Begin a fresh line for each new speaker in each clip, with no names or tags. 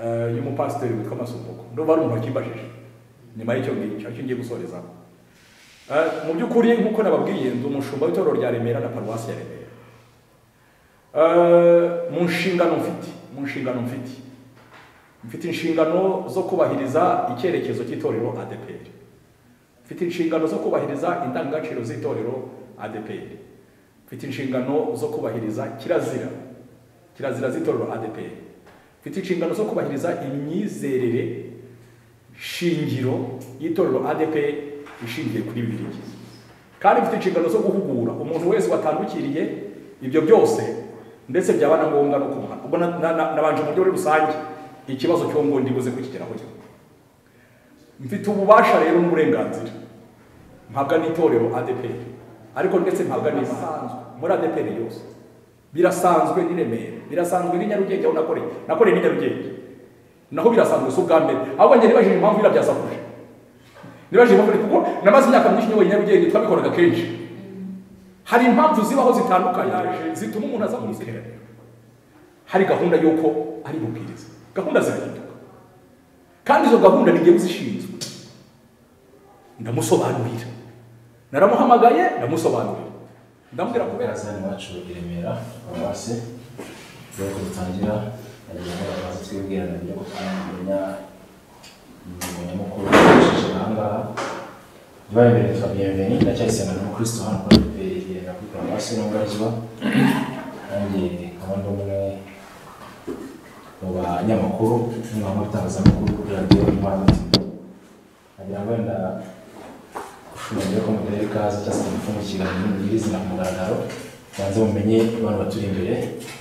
nabonye umupasiteri witwa Masumbuko n'ubu ari umuntu wakimbajije nyuma y'icyo ngicyo aricyo ngiye gusorezaho mu by'ukuri nk'uko nababwiye ndi umushumba w'itorero rya remera na paruwasi ya remera mu nshingano mfite mu nshingano mfite mfite inshingano zo kubahiriza icyerekezo cy'itorero adeperi mfite inshingano zo kubahiriza indangagaciro z'itorero adeperi mfite inshingano zo kubahiriza kirazira kirazira z'itorero adeperi mfite inshingano zo kubahiriza imyizerere shingiro y'itorero adeperi ishingiye kuri bibiliya kandi mfite inshingano zo guhugura umuntu wese watandukiriye ibyo byose ndetse byaba na ngombwa no kumuhana ubwo nabanje mu buryo muri rusange ikibazo cyo ngo ndibuze kukigeraho cyo mfite ububasha rero n'uburenganzira mpabwa n'itorero adeperi ariko ndetse mpabwa n'isanzwe muri adeperi yose birasanzwe ni remera birasanzwe ni nyarugenge aho nakoreye nakoreye ni nyarugenge naho birasanzwe si ubwa mbere ahubwo njye nibajije impamvu birabyasakuje nibaje impamvu kuko namaze imyaka myinshi nyoboye nyarugenge twabikoraga kenshi hari impamvu zibaho zitandukanye zituma umuntu aza mu iteraniro hari gahunda y'uko ari bubwiriza gahunda zirahinduka kandi izo gahunda ni ngewe zishinzwe ndamusobanurira naramuhamagaye ndamusobanurira ndamubwira kubera
zani wacu i remera paruwasi nubwo dutangira nagiye n'abantu twibwirana ibyo kumenya umunyamakuru wifashishije ahangaha niba imbere twa biyemveni ndacyayisenga ni umukristo hano kuri peyiri na kuri paruwasi n'ungarizwa nanjye nkaba ndi umwe mu banyamakuru n'umwaka w'itangazamakuru kuri radiyo rwanda nkagira ngo wenda ushoboye ko mugere ikaze cyangwa se mupfumu ikiganiro nyirizina ku mugaragaro banze mumenye abantu baturi imbere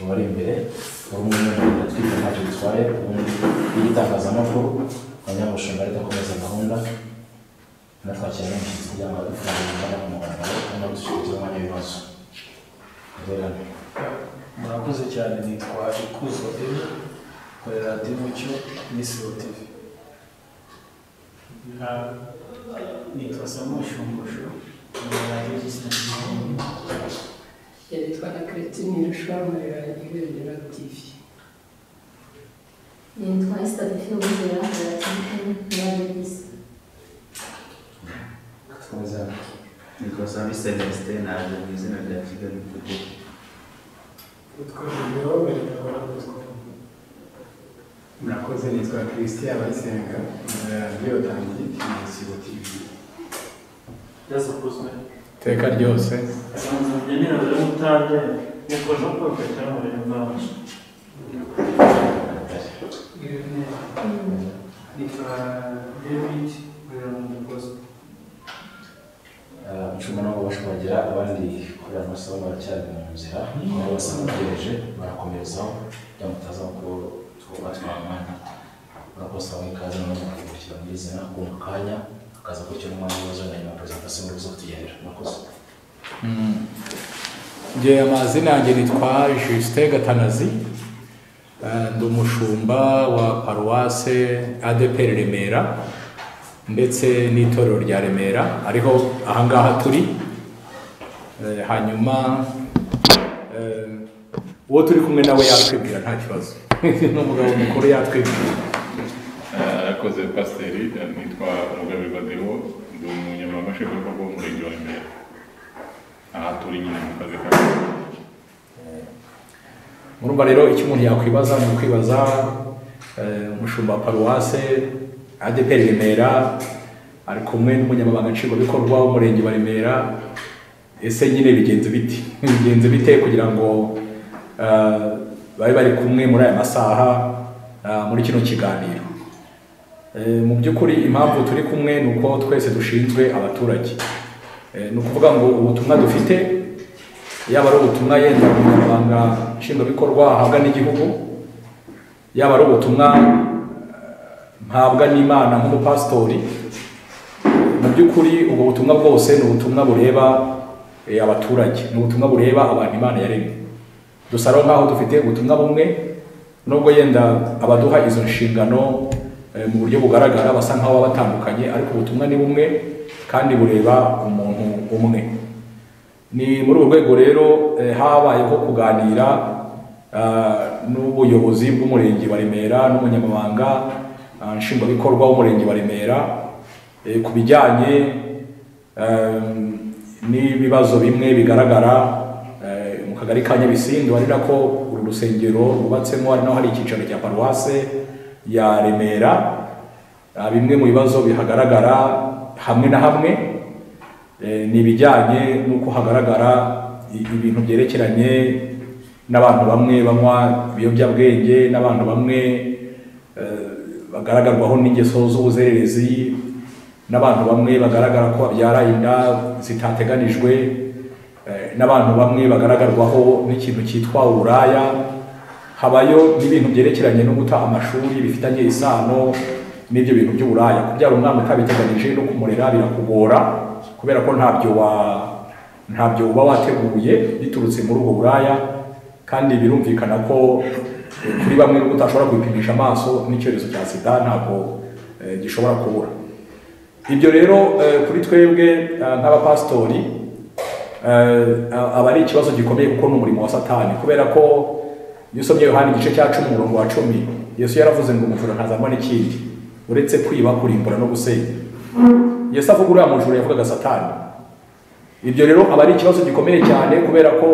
bari imbere buri umwe n'umwe atwite ntacyo bitwaye ubundi y'igitangazamakuru abanyamushinga ariko akomeza gahunda natwakira n'umushyitsi kugira ngo adufunguze umugaragaro kandi adushyikirize umwanya w'ibibazo nderane
murakoze cyane nitwa ikuzo ebi korera radiyo mucyo n'isibo tivi nitwa samushumbushu muraradiyo gisinasiyo
yitwa na keretini rushwa muri radiyo rero tivi
nitwa esitadefi wizera hagati y'abadizi
tukomeza
Nitwa Sami Celestin naje mu izina rya Kigali Kudu.
murakoze nitwa kirisiti abasenga radiyo tangi tinisibo tivi
byose kuzwe
iteka ryose
asanzwe ngenera rero mutange niko no kweketa mu bintu byinshi
nitwa david nkorera mu mugozi
cumi nabo bashobora abandi kurira amaso baracyari mu nzira nabo basamugereje barakomerezaho byamutaza ko twuba twamwana urakoze aho ikaze no kumurikira mu izina ku kanya akaza gutyo n'umwanya w'ibibazo na nyuma perezidantasiyo muri zo tugendera murakoze
ngewe amazina yanjye nitwa Justin Gatanazi eh, ndi umushumba wa paruwase ADPR Remera ndetse n'itorero rya Remera ariho ahangaha turi Eh, hanyuma eh, uwo turi kumwe nawe yatwibwira nta kibazo ni umugabo mukuru yatwibwira
akoze pasiteri nitwa umugabe badeho ndi umunyamabanga nshingwabikorwa w'umurenge wa remera aha turi nyine mu kazi kacu
murumva rero icyo umuntu yakwibaza ni ukwibaza eh, umushumba wa paruwase adeperi remera ari kumwe n'umunyamabanga nshingwabikorwa w'umurenge wa remera ese nyine bigenze bite bigenze bite kugira ngo eh, babe bari kumwe muri aya masaha ah, muri kino kiganiro Eh, mu by'ukuri impamvu turi kumwe ni uko twese dushinzwe abaturage Eh, ni ukuvuga ngo ubutumwa dufite yaba ari ubutumwa yenda umunyamabanga nshingwabikorwa ahabwa n'igihugu yaba ari ubutumwa eh, mpabwa n'imana nk'umupasitori mu by'ukuri ubwo butumwa bwose ni ubutumwa bureba eh, abaturage ni ubutumwa bureba abantu imana yaremye dusaraho nk'aho dufite ubutumwa bumwe nubwo yenda abaduha izo nshingano eh, mu buryo bugaragara basa nk'aho baba batandukanye ariko ubutumwa ni bumwe kandi bureba umuntu umwe ni muri urwo rwego rero eh, habayeho kuganira ah, n'ubuyobozi bw'umurenge wa Remera n'umunyamabanga ah, nshingwabikorwa w'umurenge wa Remera eh, ku bijyanye ehm, n'ibibazo bimwe bigaragara eh, mu kagari ka Nyabisindo ari nako uru rusengero rwubatsemo ari naho hari icyicaro cya paruwase ya Remera Ah, bimwe mu bibazo bihagaragara hamwe na hamwe Eh, ni ibijyanye n'uko hagaragara i- ibintu byerekeranye n'abantu bamwe banywa ibiyobyabwenge n'abantu bamwe eh, bagaragarwaho n'ingeso z'ubuzererezi n'abantu bamwe bagaragara ko babyara inda zitateganijwe eh, n'abantu bamwe bagaragarwaho n'ikintu cyitwa uburaya habayo n'ibintu byerekeranye no guta amashuri bifitanye isano n'ibyo bintu by'uburaya kubyara umwana utabiteganyije no kumurera birakugora kubera ko ntabyo wa ntabyo uba wateguye biturutse muri ubwo buraya kandi birumvikana ko eh, kuri bamwe n'ubwo utashobora kwipimisha amaso n'icyorezo cya sida ntabwo eh, gishobora kubura ibyo rero eh, kuri twebwe eh, nk'abapasitori eh, aba ari ikibazo gikomeye kuko ni umurimo wa satani kubera ko iyo usomye yohani igice cya cumi umurongo wa cumi yesu yaravuze ngo umujura ntazanywa n'ikindi uretse kwiba kurimbura no gusenya yesu avuga uriya mujura yavugaga satani ibyo rero aba ari ikibazo gikomeye cyane kubera ko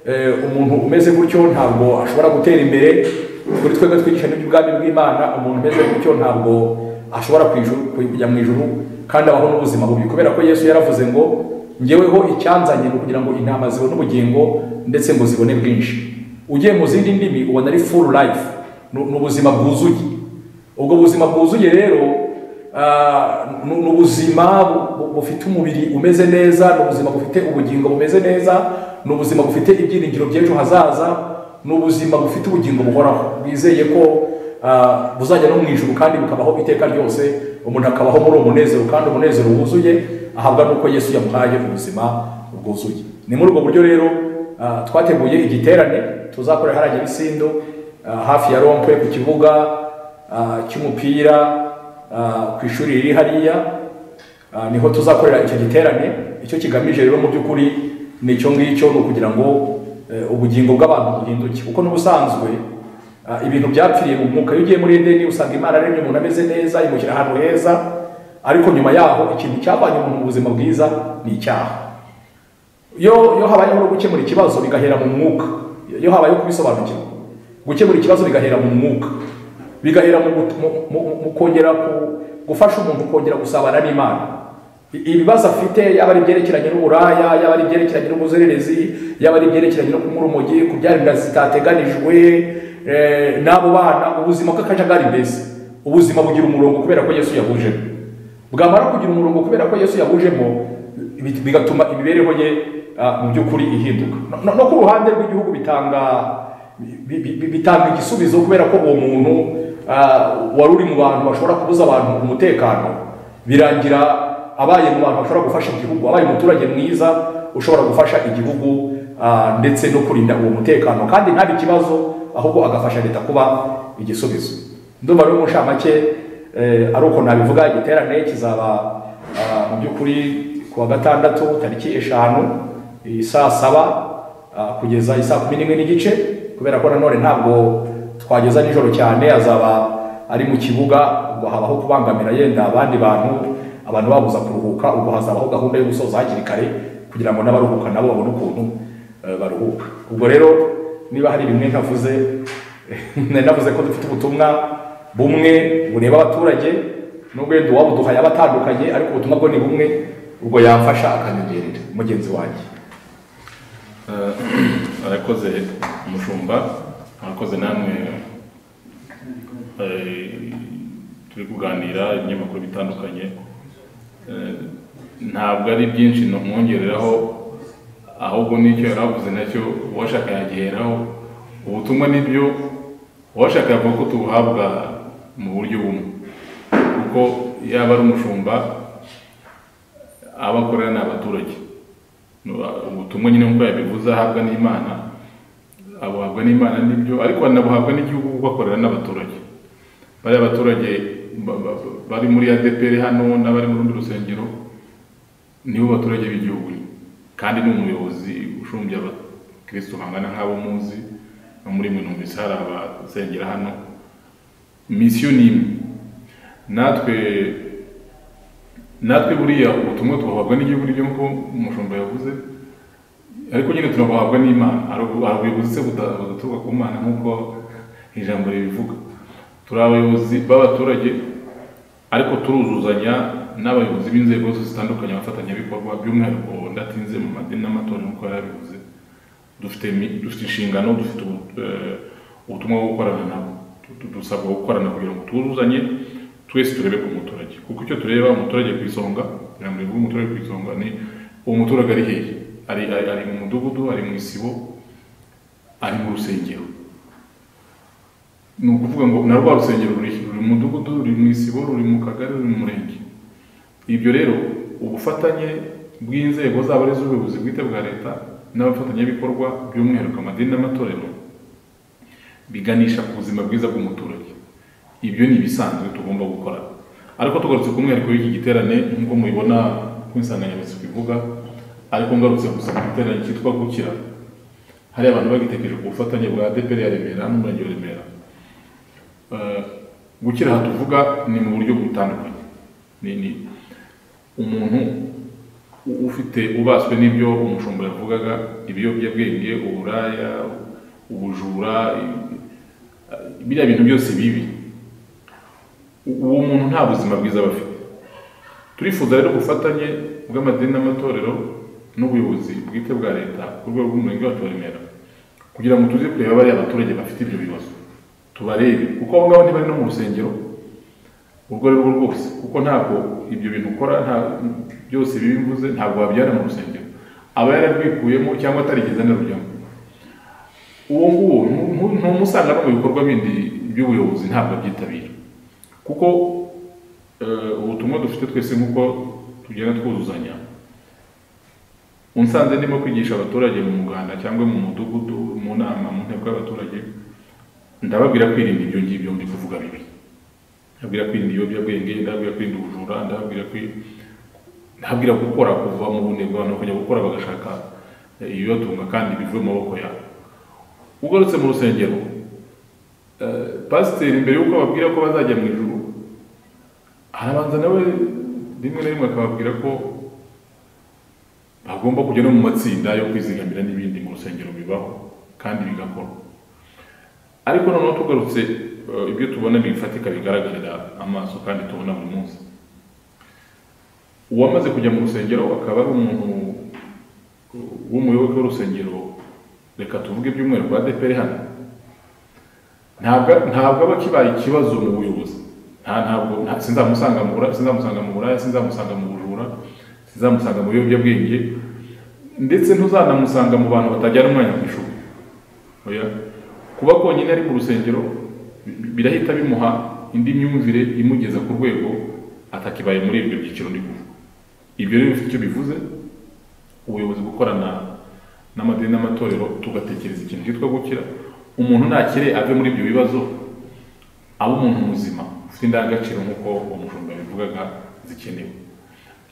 eh, umuntu umeze gutyo ntabwo ashobora gutera imbere kuri twebwe twigisha n'iby'ubwami bw'imana umuntu umeze gutyo ntabwo ashobora kwiju- kujya mu ijuru kandi abaho n'ubuzima bubi kubera ko yesu yaravuze ngo ngeweho icyanzanye ni ukugira ngo intama zibone ubugingo ndetse ngo zibone bwinshi ugiye mu zindi ndimi ubona ari full life ni ni ubuzima bwuzuye ubwo buzima bwuzuye rero Ah, ni ni ubuzima bu- bu- bufite umubiri umeze neza ni ubuzima bufite ubugingo bumeze neza ni ubuzima bufite ibyiringiro by'ejo hazaza ni ubuzima bufite ubugingo buhoraho bwizeye ko ah, buzajya no mu ijuru kandi bukabaho iteka ryose umuntu akabaho muri uwo munezero kandi umunezero wuzuye ahabwa n'uko yesu yamuhaye ubuzima bwuzuye ni muri ubwo buryo rero ah, twateguye igiterane tuzakorera hariya nyabisindo ah, hafi ya rompe ku kibuga ah, cy'umupira ah, ku ishuri riri hariya ah, niho tuzakorera icyo giterane icyo kigamije rero mu by'ukuri ni icyo ngicyo ni ukugira ngo eh, ubugingo bw'abantu buhinduke kuko n'ubusanzwe ah, ibintu byapfiriye mu mwuka iyo ugiye muri edeni usanga imana aremye umuntu ameze neza imushyira ahantu heza ariko nyuma yaho ikintu cyavanye umuntu mu buzima bwiza ni icyaha iyo iyo habayeho no gukemura ikibazo bigahera mu mwuka iyo habayeho kubisobanukirwa gukemura ikibazo bigahera mu mwuka bigahera mu, gut- mu, mu, mu- mu kongera ku, gufasha umuntu kongera gusabana n'imana I- ibibazo afite yaba ari ibyerekeranye n'uburaya yaba ari ibyerekeranye n'ubuzererezi yaba ari ibyerekeranye no kunywa urumogi kubyara inda zitateganijwe eh, n'abo bana ubuzima bw'akajagari mbese ubuzima bugira umurongo kubera ko yesu yabujemo bwamara kugira umurongo kubera ko yesu yabujemo bi- bigatuma imibereho ye ah, mu by'ukuri ihinduka No- no no ku ruhande rw'igihugu bitanga bi- bi- bi- bitanga igisubizo kubera ko uwo muntu ah, wari uri mu bantu bashobora kubuza abantu umutekano birangira abaye mu bantu bashobora gufasha igihugu abaye umuturage mwiza ushobora gufasha igihugu ah, ndetse no kurinda uwo mutekano kandi ntabe ikibazo ahubwo agafasha leta kuba igisubizo ndumva rero mu nshamake Eh, ari uko nabivuga igiterane kizaba ah, mu by'ukuri ku wa gatandatu tariki eshanu eh, saa saba ah, kugeza isaa kumi n'imwe n'igice kubera ko nanone ntabwo twageza nijoro cyane azaba ari mu kibuga ubwo habaho kubangamira yenda abandi bantu abantu babuza kuruhuka ubwo hazabaho gahunda yo gusoza hakiri kare kugira ngo n'abaruhuka nabo babone ukuntu eh, baruhuka ubwo rero niba hari bimwe ntavuze nari navuze ko dufite ubutumwa bumwe bureba abaturage nubwo wenda uwaba uduhaye aba atandukanye ariko ubutumwa bwo ni bumwe ubwo yamfasha akanyongerera mugenzi wanjye
Eh, arakoze umushumba arakoze namwe eh, turi kuganira ibinyamakuru bitandukanye Eh, ntabwo ari byinshi mwongereraho ahubwo n'icyo yari avuze nacyo uwashaka yagiheraho ubutumwa nibyo uwashaka yavuga ko tubuhabwa mu buryo bumwe kuko yaba ari umushumba abo akorera ni abaturage ubutumwa nyine nk'uko yabivuze ahabwa n'imana abuhabwa n'imana nibyo ariko anabuhabwa n'igihugu kuko akorera n'abaturage bariya abaturage ba- ba- ba- bari muri adeperi hano n'abari mu rundi rusengero nibo baturage b'igihugu kandi ni umuyobozi ushumbya abakristo bangana nk'abo muzi no muri mwe numvise hari abasengera hano misiyo ni imwe natwe natwe buriya ubutumwa twahabwa n'igihugu n'ibyo nk'uko umushumba yavuze ariko nyine turabuhabwa n'imana hari ubu- hari ubuyobozi se buda- budaturuka ku mana nk'uko ijambo ribivuga turi abayobozi b'abaturage ariko turuzuzanya n'abayobozi b'inzego zose zitandukanye abafatanyabikorwa by'umwihariko ndatinze mu madini n'amatora nk'uko yarabivuze dufite mi- dufite inshingano dufite ubu- eh, ubutumwa bwo gukorana nabo Du- du- dusabwa gukorana kugira ngo tuzuzanye twese turebe ku muturage kuko icyo tureba umuturage ku isonga kugira ngo rivuge umuturage ku isonga ni uwo muturage ari hehe ari, ari, ari mu mudugudu ari mu isibo ari mu rusengero ni ukuvuga ngo na rwa rusengero ruri he? ruri mu mudugudu ruri mu isibo ruri mu kagari ruri mu murenge ibyo rero ubufatanye bw'inzego zaba ari iz'ubuyobozi bwite bwa leta n'abafatanyabikorwa by'umwihariko amadini n'amatorero biganisha ku buzima bwiza bw'umuturage ibyo ni ibisanzwe tugomba gukora ariko tugarutse ku mwihariko w'iki giterane nk'uko mubibona ku insanganyamatsiko ivuga ariko ngarutse gusa ku giterane cyitwa gukira hari abantu bagitekereje ku bufatanye bwa ADEPR ya Remera n'umurenge wa Remera Eh, gukira aha tuvuga ni mu buryo butandukanye ni, ni umuntu u- ufite ubaswe n'ibyo umushumba yavugaga ibiyobyabwenge uburaya ubujura i- biriya bintu byose bibi U- uwo muntu nta buzima bwiza aba afite turifuza rero ubufatanye bw'amadini n'amatorero n'ubuyobozi bwite bwa leta ku rwego rw'umurenge wacu wa Remera kugira ngo tuze kureba bariya baturage bafite ibyo bibazo tubarebe kuko abo ngabo ntibari no mu rusengero urwo ari rwo rwose kuko ntabwo ibyo bintu ukora nta byose bibi mvuze ntabwo wabyara mu rusengero aba yararwikuyemo cyangwa atarigeze anarujyamo uwo nguwo ntu- ntu- ntumusanga no mu bikorwa bindi by'ubuyobozi ntabwo abyitabira kuko eh, ubutumwa dufite twese nk'uko tugenda twuzuzanya unsanze ndimo kwigisha abaturage mu muganda cyangwa mu mudugudu mu nama mu nteko y'abaturage ndababwira kwirinda ibyo ngibyo ndi kuvuga bibi ndababwira kwirinda ibiyobyabwenge ndababwira kwirinda ubujura ndababwira kwi- ndababwira gukora kuva mu bunebwe abantu bakajya gukora bagashaka eh, ibibatunga kandi bivuye mu maboko yabo ugarutse mu rusengero eh, pasiteri mbere y'uko ababwira ko bazajya mu ijuru arabanza nawe rimwe na rimwe akababwira ko bagomba kujya no mu matsinda yo kwizigamira n'ibindi mu rusengero bibaho kandi bigakorwa ariko noneho tugarutse eh, ibyo tubona bifatika bigaragarira amaso kandi tubona buri munsi uwamaze kujya mu rusengero akaba ari umuntu w'umuyoboke w'urusengero reka tuvuge ibyumweru rwa DPR hano ntabwo ntabwo aba kibaye ikibazo mu buyobozi nta ntabwo nta- sinzamusanga mu buraya sinzamusanga mu buraya sinzamusanga mu bujura sinzamusanga mu biyobyabwenge ndetse ntuzanamusanga mu bantu batajyana umwanya ku ishuri oya kuba konyine ari mu rusengero bi- birahita bimuha indi myumvire imugeza ku rwego atakibaye muri ibyo byiciro ndi kuvuga ibyo rero bifite icyo bivuze ubuyobozi gukorana n'amadini n'amatorero tugatekereza ikintu cyitwa gukira umuntu nakire ave muri ibyo bibazo abe umuntu muzima ufite indangagaciro nk'uko uwo mushumba yabivugaga zikenewe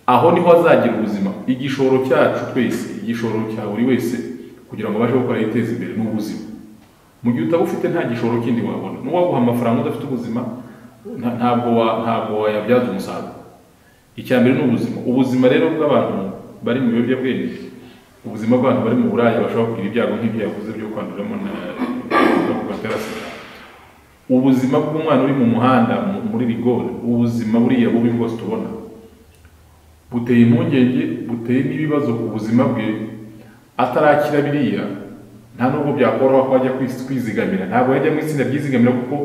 aho niho azagira ubuzima igishoro cyacu twese igishoro cya buri wese kugira ngo abashe gukora yiteza imbere ni ubuzima mu gihe utaba ufite nta gishoro kindi wabona n'uwaguha amafaranga udafite ubuzima nta- ntabwo wa- ntabwo wayabyaza umusaruro icya mbere ni ubuzima ubuzima rero bw'abantu bari mu biyobyabwenge ubuzima bw'abantu bari mu buraya bashobora kugira ibyago nk'ibyo yavuze byo kwanduramo na udukoko gatera sida ubuzima bw'umwana uri mu muhanda mu- muri rigore ubuzima buriya bubi bwose tubona buteye impungenge buteye n'ibibazo ku buzima bwe atarakira biriya nta nubwo byakoroha ko ajya kwis- kwizigamira ntabwo yajya mu itsinda ryizigamira kuko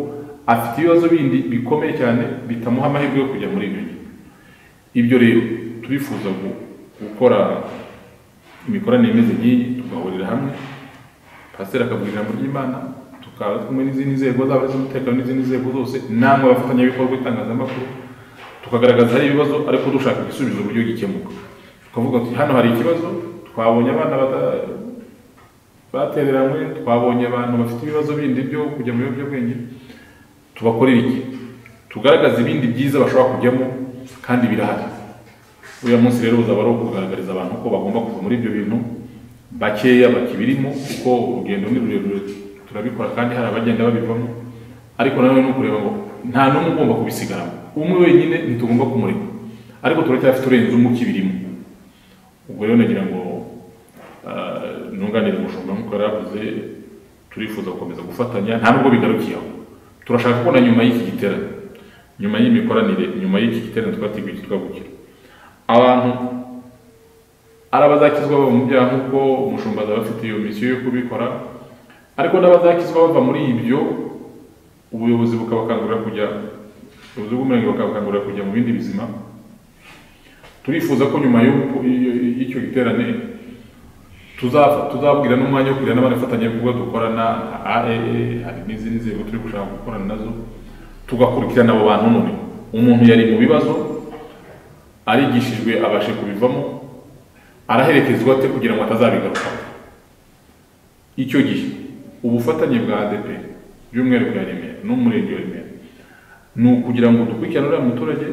afite ibibazo bindi bikomeye cyane bitamuha amahirwe yo kujya muri ibyo bintu ibyo rero turifuza gu- gukora imikoranire imeze nk'iyi tugahurira hamwe pasiteri akavuga ijambo ry'imana tukaba kumwe n'izindi nzego zaba iz'umutekano n'izindi nzego zose namwe abafatanyabikorwa itangazamakuru tukagaragaza hari ibibazo ariko dushaka igisubizo uburyo gikemuka tukavuga tuti hano hari ikibazo twabonye abana bata- batereranywe twabonye abantu bafite ibibazo bindi byo kujya mu biyobyabwenge tubakorera iki tugaragaza ibindi byiza bashobora kujyamo kandi birahari uyu munsi rero uzaba ari ukugaragariza abantu ko bagomba kuva muri ibyo bintu bakeya bakibirimo kuko urugendo ni rurerure turabikora kandi hari abagenda babivamo ariko nawe ni ukureba ngo nta n'umwe ugomba kubisigaramo umwe wenyine ntitugomba kumureka ariko turacyafite urenze umwe ukibirimo ubwo rero nagira ngo ah, nunganire umushumba nk'uko yari yavuze turifuza gukomeza gufatanya nta nubwo bigarukiyeho turashaka kubona nyuma y'iki giterane nyuma y'imikoranire nyuma y'iki giterane twateguye cyitwa gukira abantu ari abazakizwa bava mu byaha nk'uko umushumba azaba afite iyo misiyo yo kubikora ariko n'abazakizwa bava muri ibyo ubuyobozi bukabakangurira kujya ubuyobozi bw'umurenge bukabakangurira kujya mu bindi bizima turifuza ko nyuma y'uko- y- y- y'icyo giterane tuza- tuzabwira n'umwanya wo kugira n'abandi bafatanyabikorwa dukorana nka aee hari n'izindi nzego turi gushaka gukorana nazo tugakurikirana abo bantu noneho umuntu yari mu bibazo arigishijwe abashe kubivamo araherekezwa ate kugira ngo atazabigarukaho icyo gihe ubufatanye bwa ADP by'umwihariko ya Remera n'umurenge wa Remera ni ukugira ngo dukurikirane uriya muturage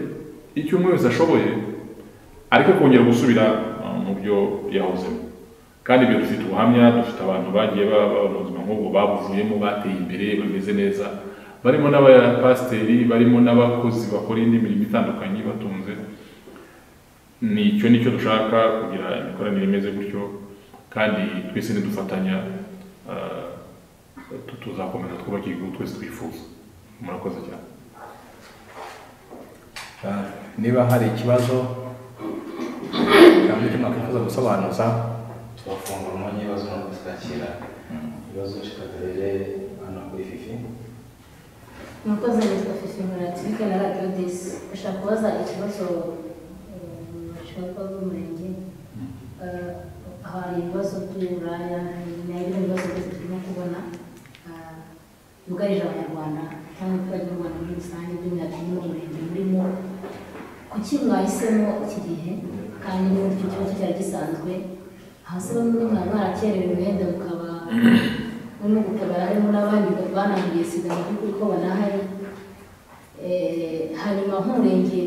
icyo umwe wese ashoboye ariko kongera gusubira uh, mu byo yahozemo kandi ibyo dufite ubuhamya dufite abantu bagiye ba- baba mu buzima nk'ubwo babuvuyemo bateye imbere bameze neza barimo n'abapasiteri barimo n'abakozi bakora indi mirimo itandukanye batunze nicyo nicyo dushaka kugira imikoranire imeze gutyo kandi twese nidufatanya ah, tu- tuzakomeza twubaka igihugu twese twifuza murakoze cyane
Ah, niba hari ikibazo cyangwa icyo mwakwifuza gusobanuza
tubafungura umwanya w'ibibazo ntabwo twakira ibibazo nshikakarere hano kuri fifi
Umukozi witwa Fifi Muratike na Radio Disi. Ushaka kubaza ikibazo um, ushaka bw'umurenge. Eh, Hari ibibazo by'uburaya, nayo ibyo bibazo byose turimo kubona ah, byugarije abanyarwanda cyangwa abaturage b'u Rwanda muri rusange by'umwihariko muri uwo murenge murimo. Kuki mwahisemo iki gihe kandi n'uburyo ikibazo cyari gisanzwe hasi bamwe mwaba barakerewe wenda mukaba no gutabara harimo n'abandi banahuye sida mu gihugu ko banahari Eh, hanyuma nk'umurenge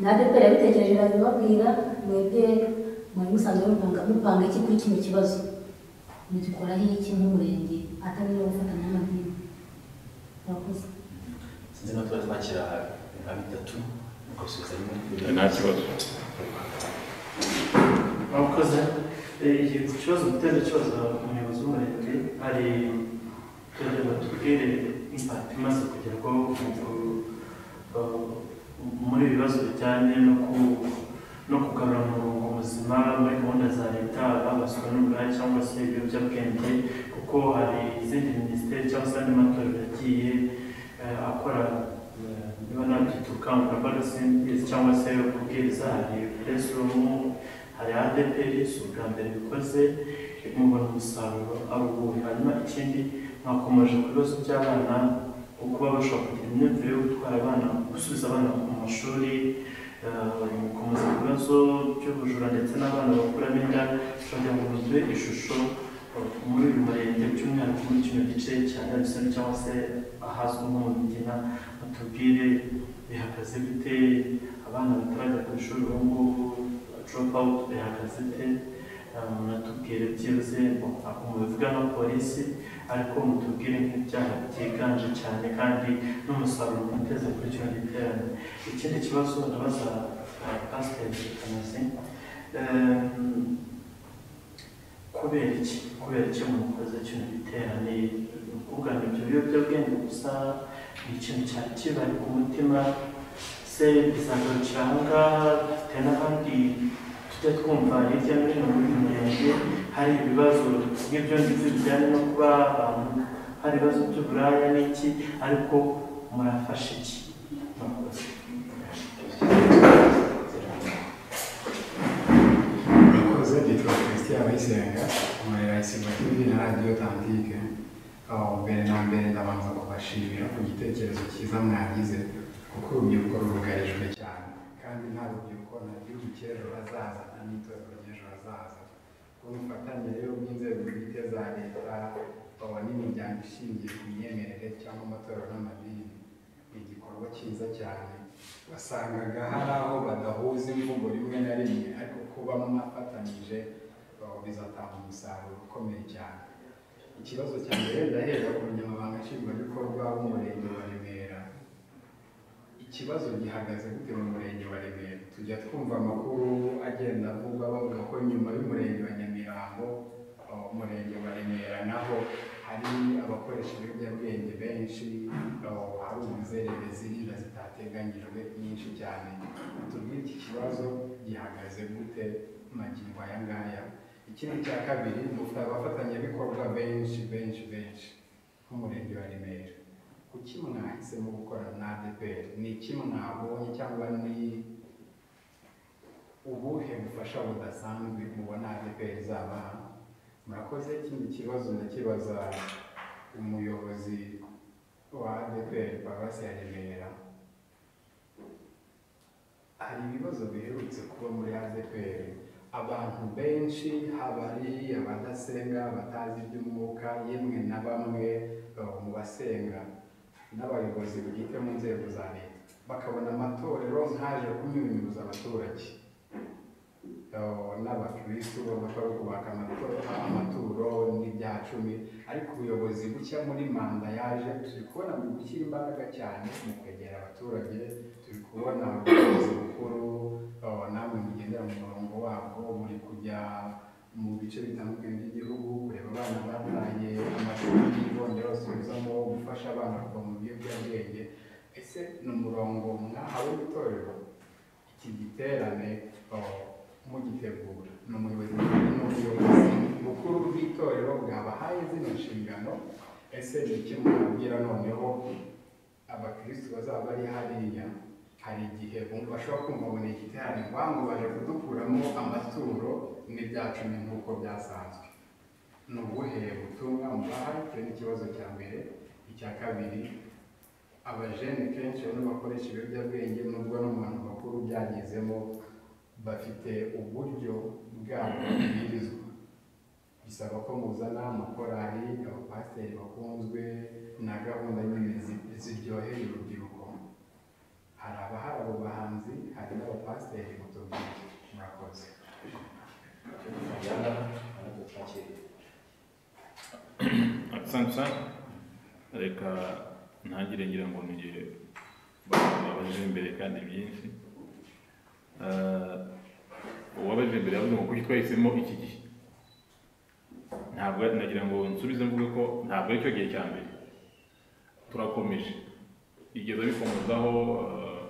natwe kubera yabitekereje ndabibabwira mwebwe mwari musanzwe mupanga mupanga iki kuri kino kibazo mugikoraho iki nk'umurenge atari no gufatanya n'amadini murakoze
sinzi no tuba twakira nka bitatu gusubiza rimwe
nta kibazo
Mwakoze, Eh, iki kibazo guteza ikibazo umuyobozi w'umurenge hari kugira ngo tubwire impamvu imaze kugerwaho ku- ku- muri ibi bibazo bijyanye no ku- no kugarura umurongo muzima muri gahunda za leta babaswe n'uburaya cyangwa se ibiyobyabwenge kuko hari izindi minisiteri cyangwa se andi matorero yagiye eh, akora eh, niba nabyita ubukangurambaga simbizi cyangwa se ubwiriza hari resurumu hari adeperi si ubwa mbere bikoze mubona umusaruro ari ubuhe hanyuma ikindi mwakomeje ku bibazo by'abana kuko baba bashobora kugira imyumvire yo gutwara abana gusubiza abana ku mashuri eh, mukomeza ku bibazo by'ubujura ndetse n'abana bakuramo inda kugira ngo bumve ishusho eh, muri uyu murenge by'umwihariko muri kino gice cya nyabisanzu cyangwa se ahazwi nko mu migina batubwire bihagaze bite abana batarajya ku ishuri ubu ngubu drop out bihagaze pe natubwire byibuze mubivuga na polisi ariko mutubwire nk'ibyaha byiganje cyane kandi n'umusaruro muteze kuri kino giterane ikindi kibazo ndabaza ah, pasiteri kamazi Ehm, kubera iki kubera iki mukoze kino giterane kugana ibyo biyobyabwenge gusa ni ikintu cyari kibari ku mutima se bizagarukira aha ngaha dufite n'ahandi tujya twumva hirya no hino muri uyu murenge hari ibibazo nk'ibyo ngibyo bijyanye no kuba abantu hari ibibazo by'uburaya n'iki ariko murafasha iki murakoze
Murakoze byitwa Christian Bayisenga nkorera Isibo TV na Radio Authentique aho mbere na mbere ndabanza kubashimira ku gitekerezo cyiza mwagize kuko urubyiruko rurugarijwe cyane kandi nta rubyiruko nta gihugu cy'ejo hazaza nta n'itorero ry'ejo hazaza ubufatanye rero bw'inzego bwite za leta babona imiryango ishingiye ku myemerere cyangwa amatorero n'amadini ni igikorwa cyiza cyane wasangaga hari aho badahuza imvugo rimwe na rimwe ariko kuba munafatanyije oh, bizatanga umusaruro ukomeye cyane ikibazo cya mbere ndahera ku munyamabanga nshingwabikorwa w'umurenge wa Remera ikibazo gihagaze gute mu murenge wa Remera tujya twumva amakuru agenda avugwa bavuga ko nyuma y'umurenge wa Nyamirambo aho umurenge wa Remera naho hari abakoresha ibiyobyabwenge benshi aho hari ubuzererezi n'inda zitateganyijwe nyinshi cyane tubwire iki kibazo gihagaze gute magingo aya ngaya ikindi cya kabiri dufite abafatanyabikorwa benshi benshi benshi nk'umurenge wa Remera kuki mwahisemo gukorana na ADPR ni iki mwabonye cyangwa ni ubuhe bufasha budasanzwe mubona ADPR izabaha murakoze ikindi kibazo ndakibaza umuyobozi wa ADPR Paruwasi ya Remera hari ibibazo biherutse kuba muri ADPR abantu benshi haba ari abadasenga batazi iby'umwuka yemwe na bamwe eh, mu basenga n'abayobozi bwite mu nzego za leta bakabona amatorero nkaje kunyunyuza abaturage Eh, n'abakirisitu bakora kubaka amato- amaturo n'ibya cumi ariko ubuyobozi bushya muri manda yaje turi kubona mu gushyira imbaraga cyane mu kwegera abaturage turi kubona ubuyobozi bukuru eh, namwe mugendera mu murongo wabwo muri kujya mu bice bitandukanye by'igihugu kureba abana bataye amashuri bongera basubizamo gufasha abana kuva mu biyobyabwenge ese ni umurongo mwahawe w'itorero iki giterane oh, mugitegura ni umuyobozi mukuru n'ubuyobozi bukuru bw'itorero bwabahaye zino nshingano ese ni iki mubabwira noneho abakirisitu bazaba bari hariya hari igihe bumva bashobora kumva ngo ni igiterane ngo baje kudukuramo amaturo n'ibyacu ni nk'uko byasanzwe ni ubuhe butumwa mubaha icyo ni ikibazo cya mbere icya kabiri abajene kenshi bamwe bakoresha ibiyobyabwenge nubwo n'abantu bakuru byagezemo bafite uburyo bwabo birizwa bisaba ko muzana amakorari abapasiteri bakunzwe na gahunda nyine zi- ziryoheye urubyiruko hari abahari abo bahanzi hari n'abapasiteri mutubwire murakoze
Uganda ariko twakiriye
Asante sana reka ntangire ngira ngo nige abaje imbere kandi byinshi Eh, uwabaje imbere yavuze ngo kuki twahisemo iki gihe ntabwo nagira ngo nsubize mvuge ko ntabwo aricyo gihe cya mbere turakomeje bigeza bikomozaho eh,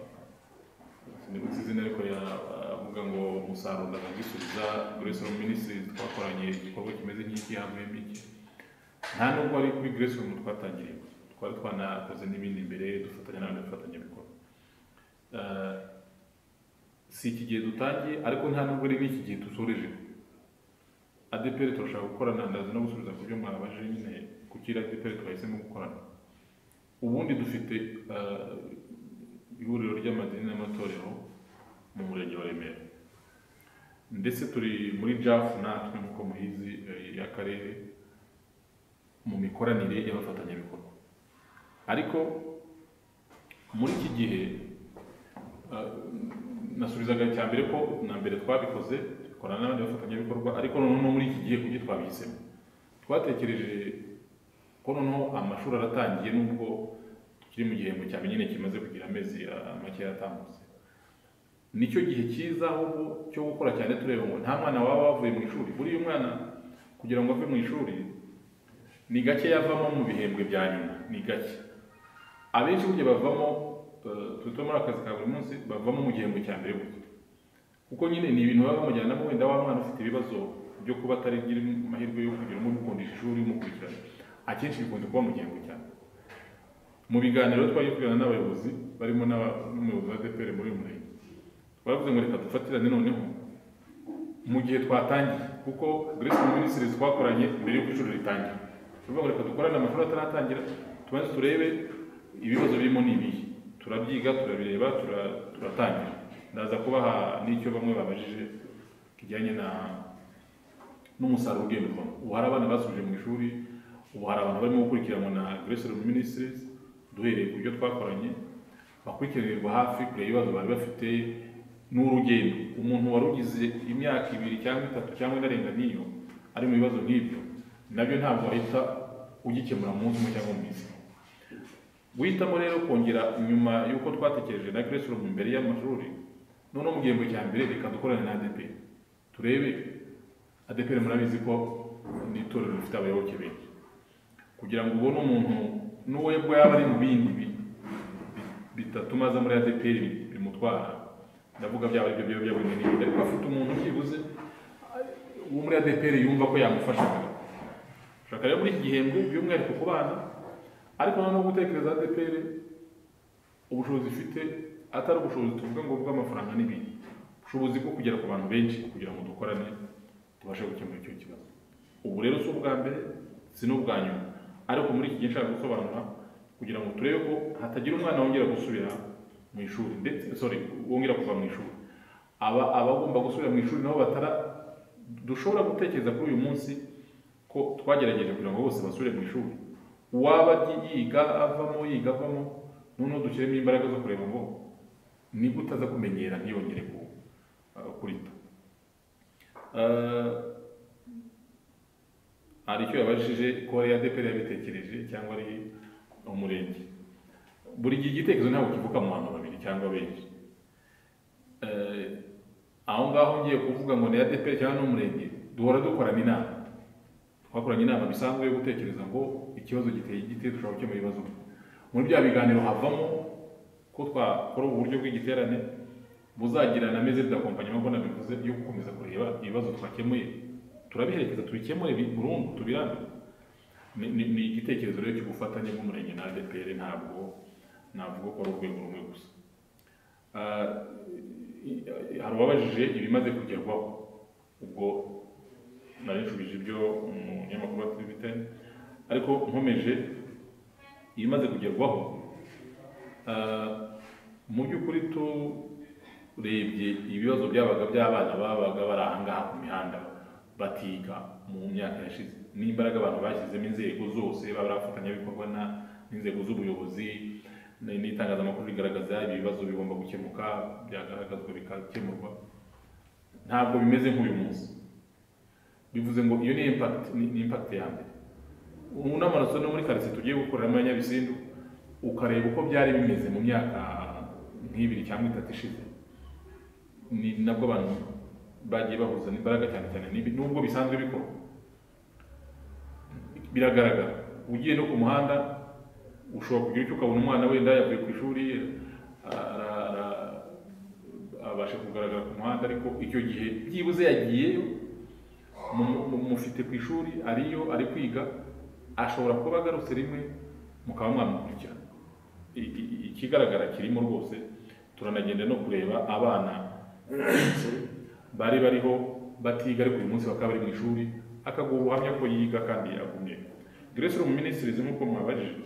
sinigutse izina ariko yavuga ngo umusaruro ndagisubiza Grace of Ministries twakoranye igikorwa kimeze nk'iki hamwe n'iki nta nubwo ari kuri Grace Room twatangiriye twari twanakoze n'ibindi mbere dufatanya n'abandi bafatanyabikorwa Eh, si iki gihe dutangiye ariko nta nubwo ari n'iki gihe dusoreje ADPR turashaka gukorana ndaza no gusubiza ku byo mwabaje nyine kuki ADPR twahisemo gukorana ubundi dufite eh, ihuriro ry'amadini n'amatorero mu murenge wa Remera ndetse turi muri JAF natwe nk'uko muhizi eh, y'akarere mu mikoranire y'abafatanyabikorwa ariko muri iki gihe eh, nasubizaga cya mbere ko na mbere twabikoze dukorana n'abandi bafatanyabikorwa ariko noneho no muri iki gihe kuki twabihisemo twatekereje ko noneho amashuri aratangiye nubwo tukiri mu gihembwe cya nyine kimaze kugira amezi ah, makeya atambutse nicyo gihe cyiza ahubwo cyo gukora cyane tureba ngo nta mwana waba wavuye mu ishuri buriya umwana kugira ngo ave mu ishuri ni gake yavamo mu bihembwe bya nyuma ni gake abenshi burya bavamo tuto muri akazi ka buri munsi bavamo mu gihembwe cya mbere gusa kuko nyine ni ibintu baba bamujyanamo wenda wa mwana ufite ibibazo byo kuba ataringira amahirwe yo kugira ngo umukundisha ishuri umukurikirana akenshi bikunze kuba mu gihembwe cya mbere mu biganiro twari tugirana n'abayobozi barimo n'aba- n'umuyobozi wa DPR muri uyu murenge twavuze ngo reka dufatirane noneho mu gihe twatangiye kuko Grace Ministries twakoranye mbere y'uko ishuri ritangira tuvuga ngo reka dukorane amashuri ataratangira tubanze turebe ibibazo birimo ni ibihe turabyiga turabireba tura- turatangira ndaza kubaha n'icyo bamwe babajije kijyanye na n'umusaruro ugenderwamo ubu hari abana basubije mu ishuri ubu hari abantu barimo gukurikiranwa na Grace Room Ministries duhereye ku byo twakoranye bakurikiranirwa hafi kureba ibibazo bari bafite n'urugendo umuntu warugize imyaka ibiri cyangwa itatu cyangwa inarenga n'iyo ari mu bibazo nk'ibyo nabyo ntabwo wahita ugikemura mu munsi umwe cyangwa mu minsi mike guhitamo rero kongera nyuma y'uko twatekereje na Grace Room imbere y'amashuri noneho mu gihembwe cya mbere reka dukorane na ADP turebe ADP murabizi ko ni itorero rifite abayoboke benshi kugira ngo ubone umuntu n'uwo yabwo yaba ari mu bindi bi- bi- bitatuma aza muri ADP bi- bimutwara ndavuga byaba aribyo biyobyabwenge n'ibindi ariko afite umuntu byibuze uwo muri ADP yumva ko yamufasha ushaka rero muri iki gihembwe by'umwihariko ku bana ariko noneho gutekereza ADP ubushobozi ifite atari ubushobozi tuvuga ngo bw'amafaranga n'ibindi ubushobozi bwo kugera ku bantu benshi kugira ngo dukorane tubashe gukemura icyo kibazo ubu rero si ubwa mbere si n'ubwa nyuma ariko muri iki gihe nshaka gusobanura kugira ngo turebe ko hatagira umwana wongera gusubira mu ishuri ndetse sorry wongera kuva mu ishuri aba abagomba gusubira mu ishuri nabo batara dushobora gutekereza kuri uyu munsi ko twagerageje kugira ngo bose basubire mu ishuri uwaba agiye yiga avamo yiga avamo noneho dushyiremo imbaraga zo kureba ngo nibwo utaza kumenyera ntiyongere ku- eh, kurita Eh, hari icyo yabajije ko ari ADP yabitekereje cyangwa ari umurenge buri gihe igitekerezo ntabwo kivuka mu bantu babiri cyangwa benshi Eh, aho ngaho ngiye kuvuga ngo ni ADP cyangwa n'umurenge duhora dukorana inama twakoranye inama bisanzwe yo gutekereza ngo ikibazo giteye igiti dushobora gukemura ibibazo muri bya biganiro havamo ko twakora ubu buryo bw'igiterane buzagirana ameze bidakompanyamo ko nabivuze yo gukomeza kureba ibibazo twakemuye turabiherekeza tubikemure bi- burundu tubirambe Ni- ni ni igitekerezo rero cy'ubufatanye bw'umurenge na ADPR ntabwo navuga ko ari urwego rumwe gusa Ah, i- i- hari uwabajije ibimaze kugerwaho ubwo nari nshubije ibyo umunyamakuru wa TV10 ariko nkomeje ibimaze kugerwaho ah, mu by'ukuri turebye ibibazo byabaga by'abana babaga bari aha ngaha ku mihanda batiga mu myaka yashize n'imbaraga abantu bashyizemo inzego zose baba ari abafatanyabikorwa na- n'inzego z'ubuyobozi n- n'itangazamakuru rigaragaza ibi bibazo bigomba gukemuka byagaragazwa bigakemurwa ntabwo bimeze nk'uyu munsi bivuze ngo iyo ni impact ni ni impact ya mbere ubu n'amaraso no muri karitsiye tugiye gukoreramo ya Nyabisindu ukareba uko byari bimeze mu myaka nk'ibiri cyangwa itatu ishize ni nabwo abantu bagiye bahuza n'imbaraga cyane cyane n'ibi- nubwo bisanzwe bikorwa biragaragara ugiye no ku muhanda ushobora kugira icyo ukabona umwana wenda yavuye ku ishuri ara- ara- abasha kugaragara ku muhanda ariko icyo gihe byibuze yagiyeyo mu- mu- mufite ku ishuri ariyo ari kwiga ashobora kuba agarutse rimwe mukaba mwamukurikirana I- i- ikigaragara kirimo rwose turanagenda no kureba abana bari bariho batiga ariko uyu munsi bakaba bari mu ishuri akaguha ubuhamya ko yiga kandi yagumye Grace mu minisitirizi nk'uko mwabajije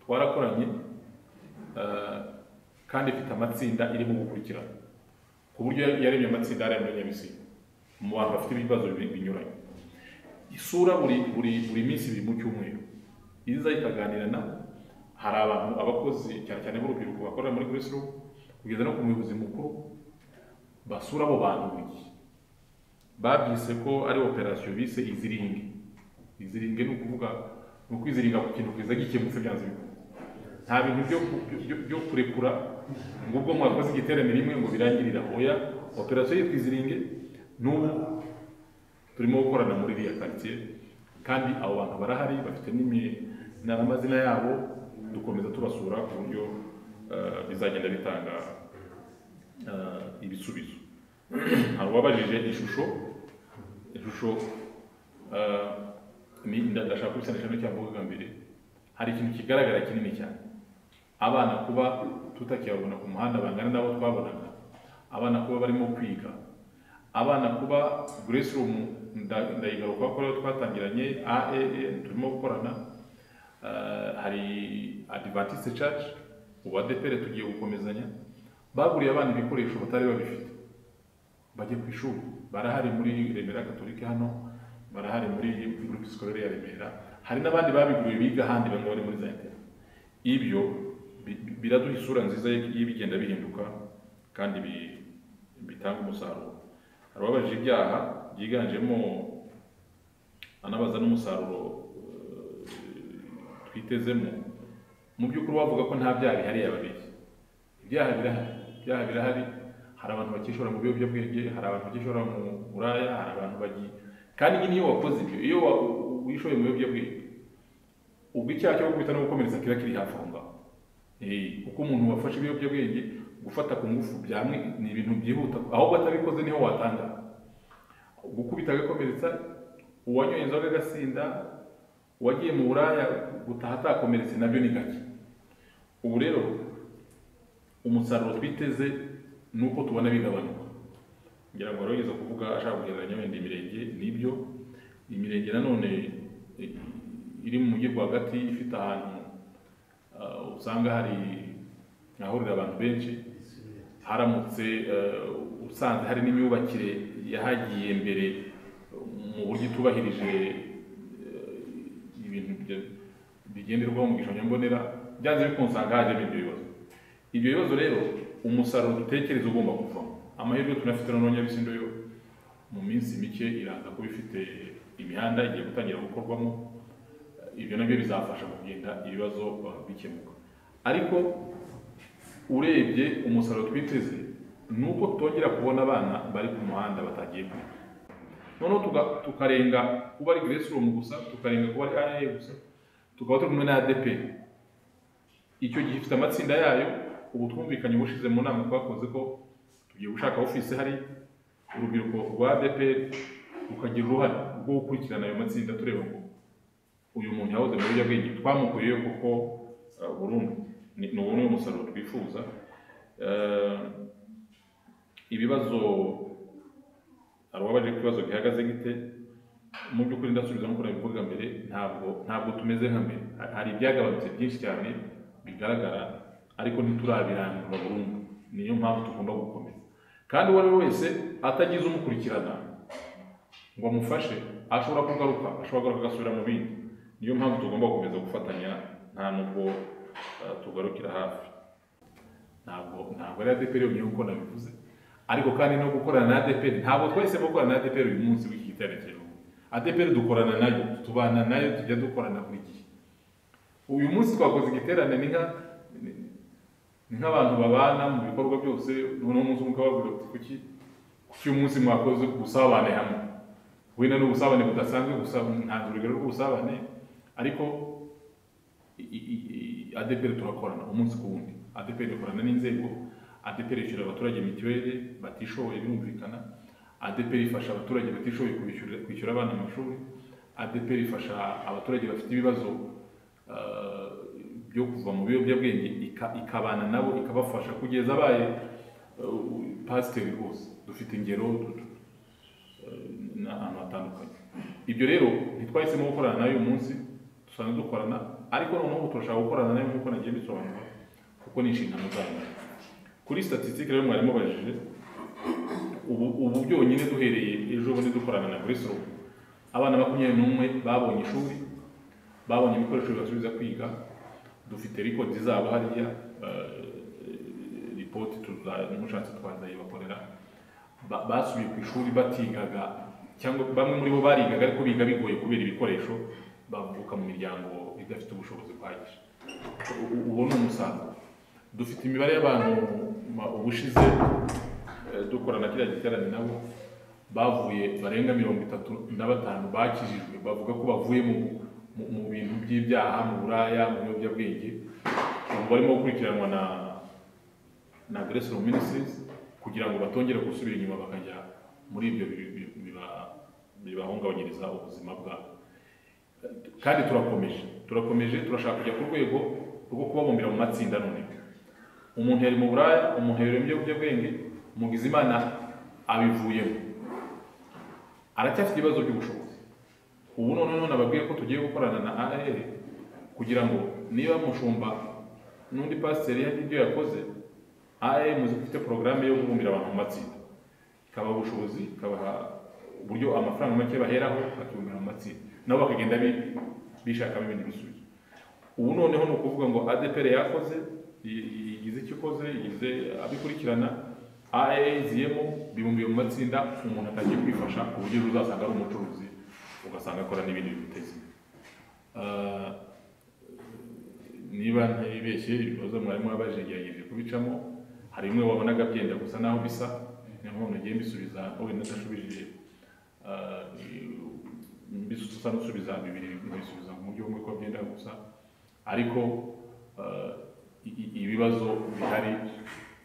twarakoranye eh, kandi ifite amatsinda irimo gukurikirana ku buryo yaremye amatsinda hariya muri Nyabisigo mu bantu bafite ibibazo bi- binyuranye isura buri buri buri minsi ibiri mu cyumweru iza ikaganira nabo hari abantu abakozi cyane cyane b'urubyiruko bakorera muri Grace Room kugeza no ku muyobozi mukuru basura abo bantu buri gihe babyise ko ari operasiyo bise iziringe iziringe ni ukuvuga ni ukwiziringa ku kintu kugeza gikemutse byanze bikunze nta bintu byo ku- byo- byo kurekura ngo ubwo mwakoze igiterane rimwe ngo birangirira oya operasiyo yo kwiziringe n'ubu turimo gukorana muri iriya karitsiye kandi abo bantu barahari bafite n'imi- n'amazina yabo dukomeza tubasura ku buryo eh, bizagenda bitanga eh, ibisubizo hari uwabajije ishusho ishusho eh, ni- nda- ndashaka kubisanisha n'icyo yavugaga mbere hari ikintu kigaragara kinini cyane abana kuba tutakibabona ku muhanda bangana n'abo twabonaga abana kuba barimo kwiga abana kuba Grace Room nda- ndayigaruka ko rero twatangiranye AEN turimo gukorana eh, hari Adventist Church ubu ADPR tugiye gukomezanya baguriye abana ibikoresho batari babifite bajye ku ishuri barahari muri Remera Katolika hano barahari muri groupe scolaire ya Remera hari n'abandi babiguriye biga ahandi bamwe bari muri Zaitera ibyo bi- bi- biraduha isura nziza y'ibigenda bihinduka kandi bi- bitanga umusaruro hari ababajije ibyaha byiganjemo anabaza n'umusaruro eh, twitezemo mu by'ukuri bavuga ko nta byaha bihari babiri ibyaha birahari ibyaha birahari hari abantu bakishora mu biyobyabwenge hari abantu bakishora mu buraya hari abantu bagiye kandi nyine iyo wakoze ibyo iyo wa- wishoye mu biyobyabwenge ubwo icyaha cyo gukubita no gukomeretsa kiba kiri hafi aho ngaho Eh, kuko umuntu wafashe ibiyobyabwenge gufata ku ngufu byamwe ni ibintu byihuta ahubwo atabikoze niho watanga gukubita agakomeretsa uwanyoye inzoga agasinda uwagiye mu buraya gutaha atakomeretse nabyo ni gake ubu rero umusaruro twiteze ni uko tubona bigabanuka ngira ngo arogeza kuvuga ashaka kugereranya wenda imirenge nibyo imirenge nanone eh, iri mu mujyi rwagati ifite ahantu Uh, usanga hari ahahurira abantu benshi haramutse uh, usanze hari n'imyubakire yahagiye mbere uh, mu buryo itubahirije uh, ibintu bya- bigenderwaho mu gishushanyo mbonera byanze bikunze usanga hajemo ibyo bibazo ibyo bibazo rero umusaruro dutekereza ugomba kuvamo amahirwe tunafite na none Nyabisindu yo mu minsi mike iraza kuba ifite imihanda igiye gutangira gukorwamo ibyo nabyo bizafasha mu kugenda ibibazo uh, bikemuka ariko urebye umusaruro twiteze ni uko twongera kubona abana bari ku muhanda batagiye kwiga noneho tuga- tukarenga kuba ari grace room gusa tukarenga kuba ari aya gusa tukaba turi kumwe na adp icyo gihe ifite amatsinda yayo ubu twumvikanye ubushize mu nama twakoze ko tugiye gushaka office hari urubyiruko rwa adp rukagira uruhare rwo gukurikirana ayo matsinda tureba ngo uyu muntu yahoze mu biyobyabwenge twamukuriye kuko uh, burundu ni ni ubu ni umusaruro twifuza Eh, ibibazo hari uwabaje ku bibazo bihagaze gite mu by'ukuri ndasubiza nk'uko nabivuga mbere ntabwo ntabwo tumeze nka mbere Ha- hari ibyagabanutse byinshi cyane bigaragara ariko ntiturabirangura burundu niyo mpamvu tugomba gukomeza kandi uwo ari we wese atagize umukurikirana ngo amufashe ashobora kugaruka ashobora kugaruka agasubira mu bindi niyo mpamvu tugomba gukomeza gufatanya nta nubwo eh, tugarukira hafi ntabwo ntabwo ari adeperi yonyine uko nabivuze ariko kandi no gukorana na adeperi ntabwo twahisemo gukorana na adeperi uyu munsi w'iki giterekero adeperi dukorana nayo tubana nayo tujya dukorana buri gihe uyu munsi twakoze igiterane ni nka ni- ni nk'abantu babana mu bikorwa byose noneho umunsi umwe ukababwira uti kuki kuki uyu munsi mwakoze ubusabane hamwe wenda ni ubusabane budasanzwe gusa ntabwo urugero rw'ubusabane ariko i- i- i- adeperi turakorana umunsi ku wundi adeperi ikorana n'inzego adeperi yishyurira abaturage mituweli batishoboye birumvikana adeperi ifasha abaturage batishoboye kwishyurira- kwishyura abana amashuri adeperi ifasha abaturage bafite ibibazo eh, byo kuva mu biyobyabwenge ika- ikabana nabo ikabafasha kugeza abaye eh, pasiteri rwose dufite ingero du- du- n'ahantu hatandukanye ibyo rero ntitwahisemo gukorana nayo uyu munsi dusanzwe dukorana ariko noneho ubu turashaka gukorana nayo nk'uko nagiye mbisobanura kuko ni inshingano zanyu kuri statisitike rero mwarimu ubajije ubu ubu byonyine duhereye ejo bundi dukorana na grace room abana makumyabiri n'umwe babonye ishuri babonye ibikoresho bibasubiza kwiga dufite rikodi zabo hariya ripoti n'umushatsi twazayibakorera ba- basubiye ku ishuri batigaga cyangwa bamwe muri bo barigaga ariko biga bigoye kubera ibikoresho bavuka mu miryango idafite ubushobozi buhagije U- uwo ni umusaruro dufite imibare y'abantu ma- ubushize eh, dukorana kiriya giterane nabo bavuye barenga mirongo itatu na batanu bakijijwe bavuga ko bavuye mu mu- mu bintu by'ibyaha mu buraya mu biyobyabwenge ubu barimo gukurikiranwa na na Grace Room Ministries kugira ngo batongere gusubira inyuma bakajya muri ibyo bi- bi- biba- bibahungabanyiriza ubuzima bwabo kandi turakomeje turakomeje turashaka kujya ku rwego rwo kubabumbira mu matsinda none umuntu yari mu buraya umuntu yari mu biyobyabwenge umugizi imana abivuyemo aracyafite ibibazo by'ubushobozi ubu noneho nababwiye ko tugiye gukorana na AR kugira ngo niba mushumba n'undi pasiteri yagira ibyo yakoze AR muzi ko ifite porogaramu yo gubumbira abantu mu matsinda ikabaha ubushobozi ikabaha uburyo amafaranga make baheraho bakibumbira mu matsinda nabo bakagenda bi- bishakamo ibindi bisubizo ubu noneho ni ukuvuga ngo ADPR yakoze i- i- igize icyo ikoze igize abikurikirana AAA ziyemo bibumbiye mu matsinda umuntu atangiye kwifasha ku buryo uzasanga ari umucuruzi ugasanga akora n'ibindi bimuteza imbere Ah, niba ntibeshye ibibazo mwarimu wabajije yagerageje kubicamo hari bimwe wabonaga byenda gusa naho bisa niyo mpamvu nagiye mbisubiza wowe nadashubije ah, mbisusa n'usubiza bibiri nkabisubiza mu buryo bumwe ko byenda gusa ariko ah, i- i- ibibazo bihari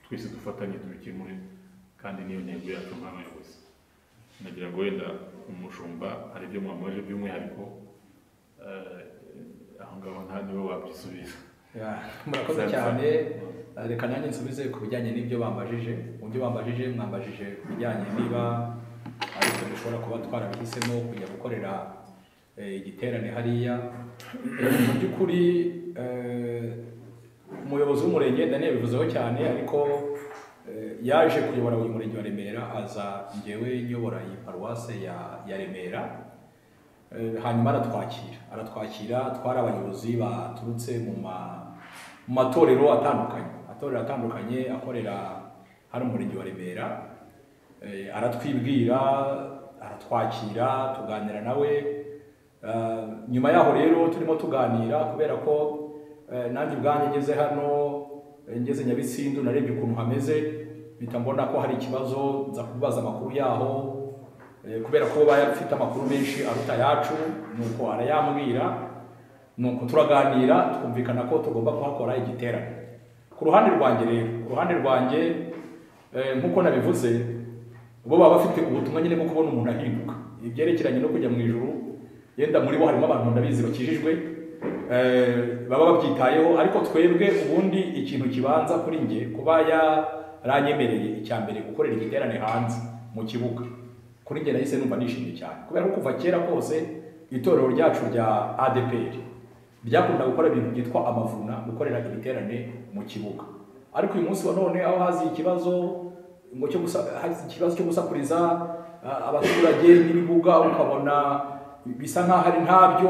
twese dufatanye tubikemure kandi niyo ntego yacu nk'abayobozi nagira ngo wenda umushumba hari ibyo mwamubajije by'umwihariko eh, aho ngaho nta niwe wabyisubiza
Ya, murakoze
Sasa.
cyane Eh, reka nanjye nsubize ku bijyanye n'ibyo bambajije mu byo bambajije mwambajije ku bijyanye niba ari ibyo dushobora kuba twarabihisemo kujya gukorera eh, igiterane hariya Eh, mu by'ukuri eh, umuyobozi w'umurenge daniel bivuzeho cyane ariko eh, yaje kuyobora uyu murenge wa remera aza ngewe nyobora iyi paruwase ya, ya remera Eh, hanyuma aratwakira aratwakira twari abayobozi baturutse mu ma- mu matorero atandukanye amatorero atandukanye akorera hano mu murenge wa remera Eh, aratwibwira aratwakira tuganira nawe Eh, nyuma yaho rero turimo tuganira kubera ko eh, nanjye ubwanjye ngeze hano eh, ngeze nyabisindu narebye ukuntu hameze mpita mbona ko hari ikibazo nza kubaza amakuru yaho Eh, kubera ko baba afite amakuru menshi aruta ayacu nuko arayambwira nuko turaganira twumvikana ko tugomba kuhakora igiterane ku ruhande rwanjye rero ku ruhande rwanjye eh, nk'uko nabivuze bo baba bafite ubutumwa nyine bwo kubona umuntu ahinduka ibyerekeranye no kujya mu ijuru yenda muri bo harimo abantu ndabizi bakijijwe eh, baba babyitayeho ariko twebwe ubundi ikintu kibanza kuri njye kuba yaranyemereye icya mbere gukorera igiterane hanze mu kibuga kuri njye nahise numva nishimye cyane kubera ko kuva kera kose itorero ryacu rya ADPR ryakunda gukora ibintu byitwa amavuna gukorera ibiterane mu kibuga ariko uyu munsi wa none aho hazi ikibazo ngo cyo gusa hazi ikibazo cyo gusakuriza ah, abaturage n'ibibuga ukabona bisa nkaho ari ntabyo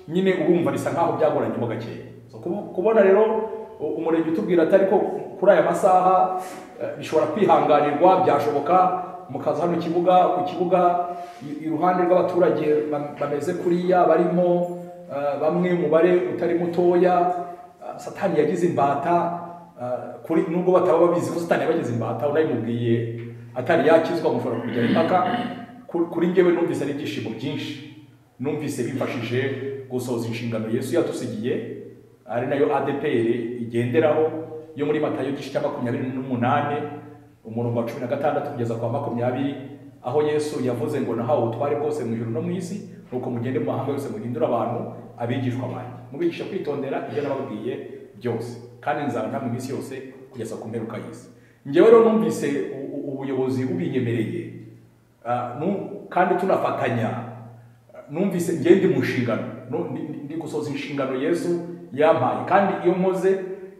nyine urumva bisa nkaho byagoranyemo gakeya So, kubo- kubona rero u- umurenge utubwira ati ariko kuri aya masaha eh, bishobora kwihanganirwa byashoboka mukaza hano kibuga ku kibuga i- iruhande rw'abaturage bam- bameze kuriya barimo eh, bamwe umubare utari mutoya eh, satani yagize imbata eh, kuri nubwo bataba babizi ko satani yabagize imbata unayimubwiye atari yakizwa mushobora kujya impaka Ku- kuri njyewe numvise ari ibyishimo byinshi numvise bifashije gusohoza inshingano yesu yadusigiye ari nayo adpr igenderaho yo muri matayo igice cya makumyabiri n'umunani umurongo wa cumi na gatandatu kugeza kwa makumyabiri aho yesu yavuze ngo nahawe ubutware bwose mu ijuru no mu isi nuko mugende mu mahanga yose muhindure abantu abigishwa banjye mubigisha kwitondera ibyo nababwiye byose kandi nzaba namwe iminsi yose kugeza ku mperuka y'isi njyewe rero numvise u- u- ubuyobozi bubinyemereye Ah, nu- kandi tunafatanya numvise ngende mu nshingano Nu- ndi- ndi- ndi gusoza inshingano yesu yampaye kandi iyo nkoze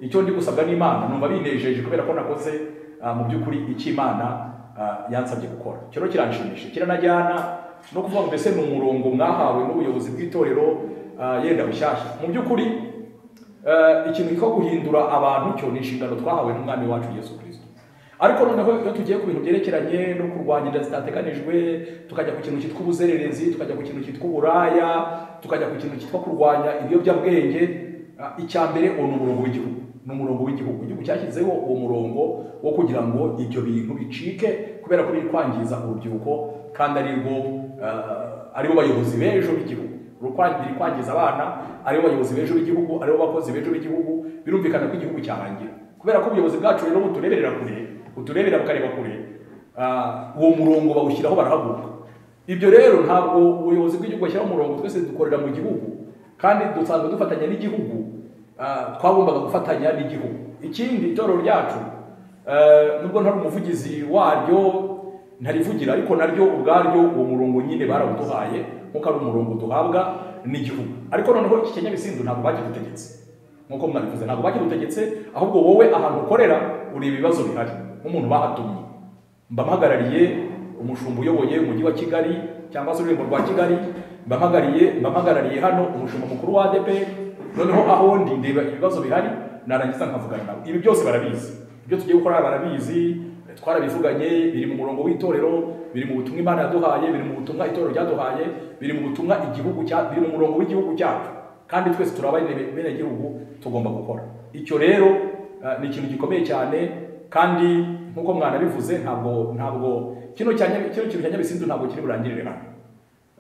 icyo ndi gusabwa n'imana numva binejeje kubera ko nakoze ah, mu by'ukuri icyo imana ah, yansabye gukora Icyo rero kiranshimisha kiranajyana no kuvuga ngo mbese ni umurongo mwahawe n'ubuyobozi bw'itorero ah, yenda bushyashya mu by'ukuri Eh, ikintu cyo guhindura abantu cyo ni inshingano twahawe n'umwami wacu yesu kirisito ariko noneho iyo tugiye ku bintu byerekeranye no kurwanya inda zitateganijwe tukajya ku kintu cyitwa ubuzererezi tukajya ku kintu cyitwa uburaya tukajya ku kintu cyitwa kurwanya ibiyobyabwenge ah, icya mbere uwo ni umurongo w'igihugu ni umurongo w'igihugu igihugu cyashyizeho uwo murongo wo kugira ngo ibyo bintu bicike kubera ko biri kwangiza urubyiruko kandi ari rwo ah, aribo bayobozi b'ejo b'igihugu biri kwangiza abana aribo bayobozi b'ejo b'igihugu aribo bakozi b'ejo b'igihugu birumvikana ko igihugu cyarangira kubera ko ubuyobozi bwacu rero butureberera kure butureberera bukareba kure ah, uwo murongo bawushyiraho barahaguruka ibyo rero ntabwo ubuyobozi bw'igihugu bashyiraho umurongo twese dukorera mu gihugu kandi dusanzwe dufatanya n'igihugu ah, twagombaga gufatanya n'igihugu ikindi itorero ryacu eh, nubwo ntari umuvugizi waryo ntarivugira ariko naryo ubwaryo uwo murongo nyine barawuduhaye nk'uko ari umurongo duhabwa n'igihugu ariko noneho iki kinyabisindu ntabwo bakidutegetse nk'uko mwabivuze ntabwo bakidutegetse ahubwo wowe ahantu ukorera ureba ibibazo bihari nk'umuntu bahatumye mbampagariye umushumba uyoboye umujyi wa kigali cyangwa se ururembo rwa kigali mbampagariye mbampagarariye hano umushumba mukuru wa adp noneho aho ndi ndeba ibibazo bihari narangiza nkavugana nabo ibi byose barabizi ibyo tugiye gukora barabizi twarabivuganye biri mu murongo w'itorero biri mu butumwa imana yaduhaye biri mu butumwa itorero ryaduhaye biri mu butumwa igihugu cya biri mu murongo w'igihugu cyacu kandi twese turabane bene gihugu tugomba gukora icyo rero eh, ni ikintu gikomeye cyane kandi nk'uko mwanabivuze ntabwo ntabwo kino cya Nyabi- kino kintu cya nyabisindu ntabwo kiri burangirire hano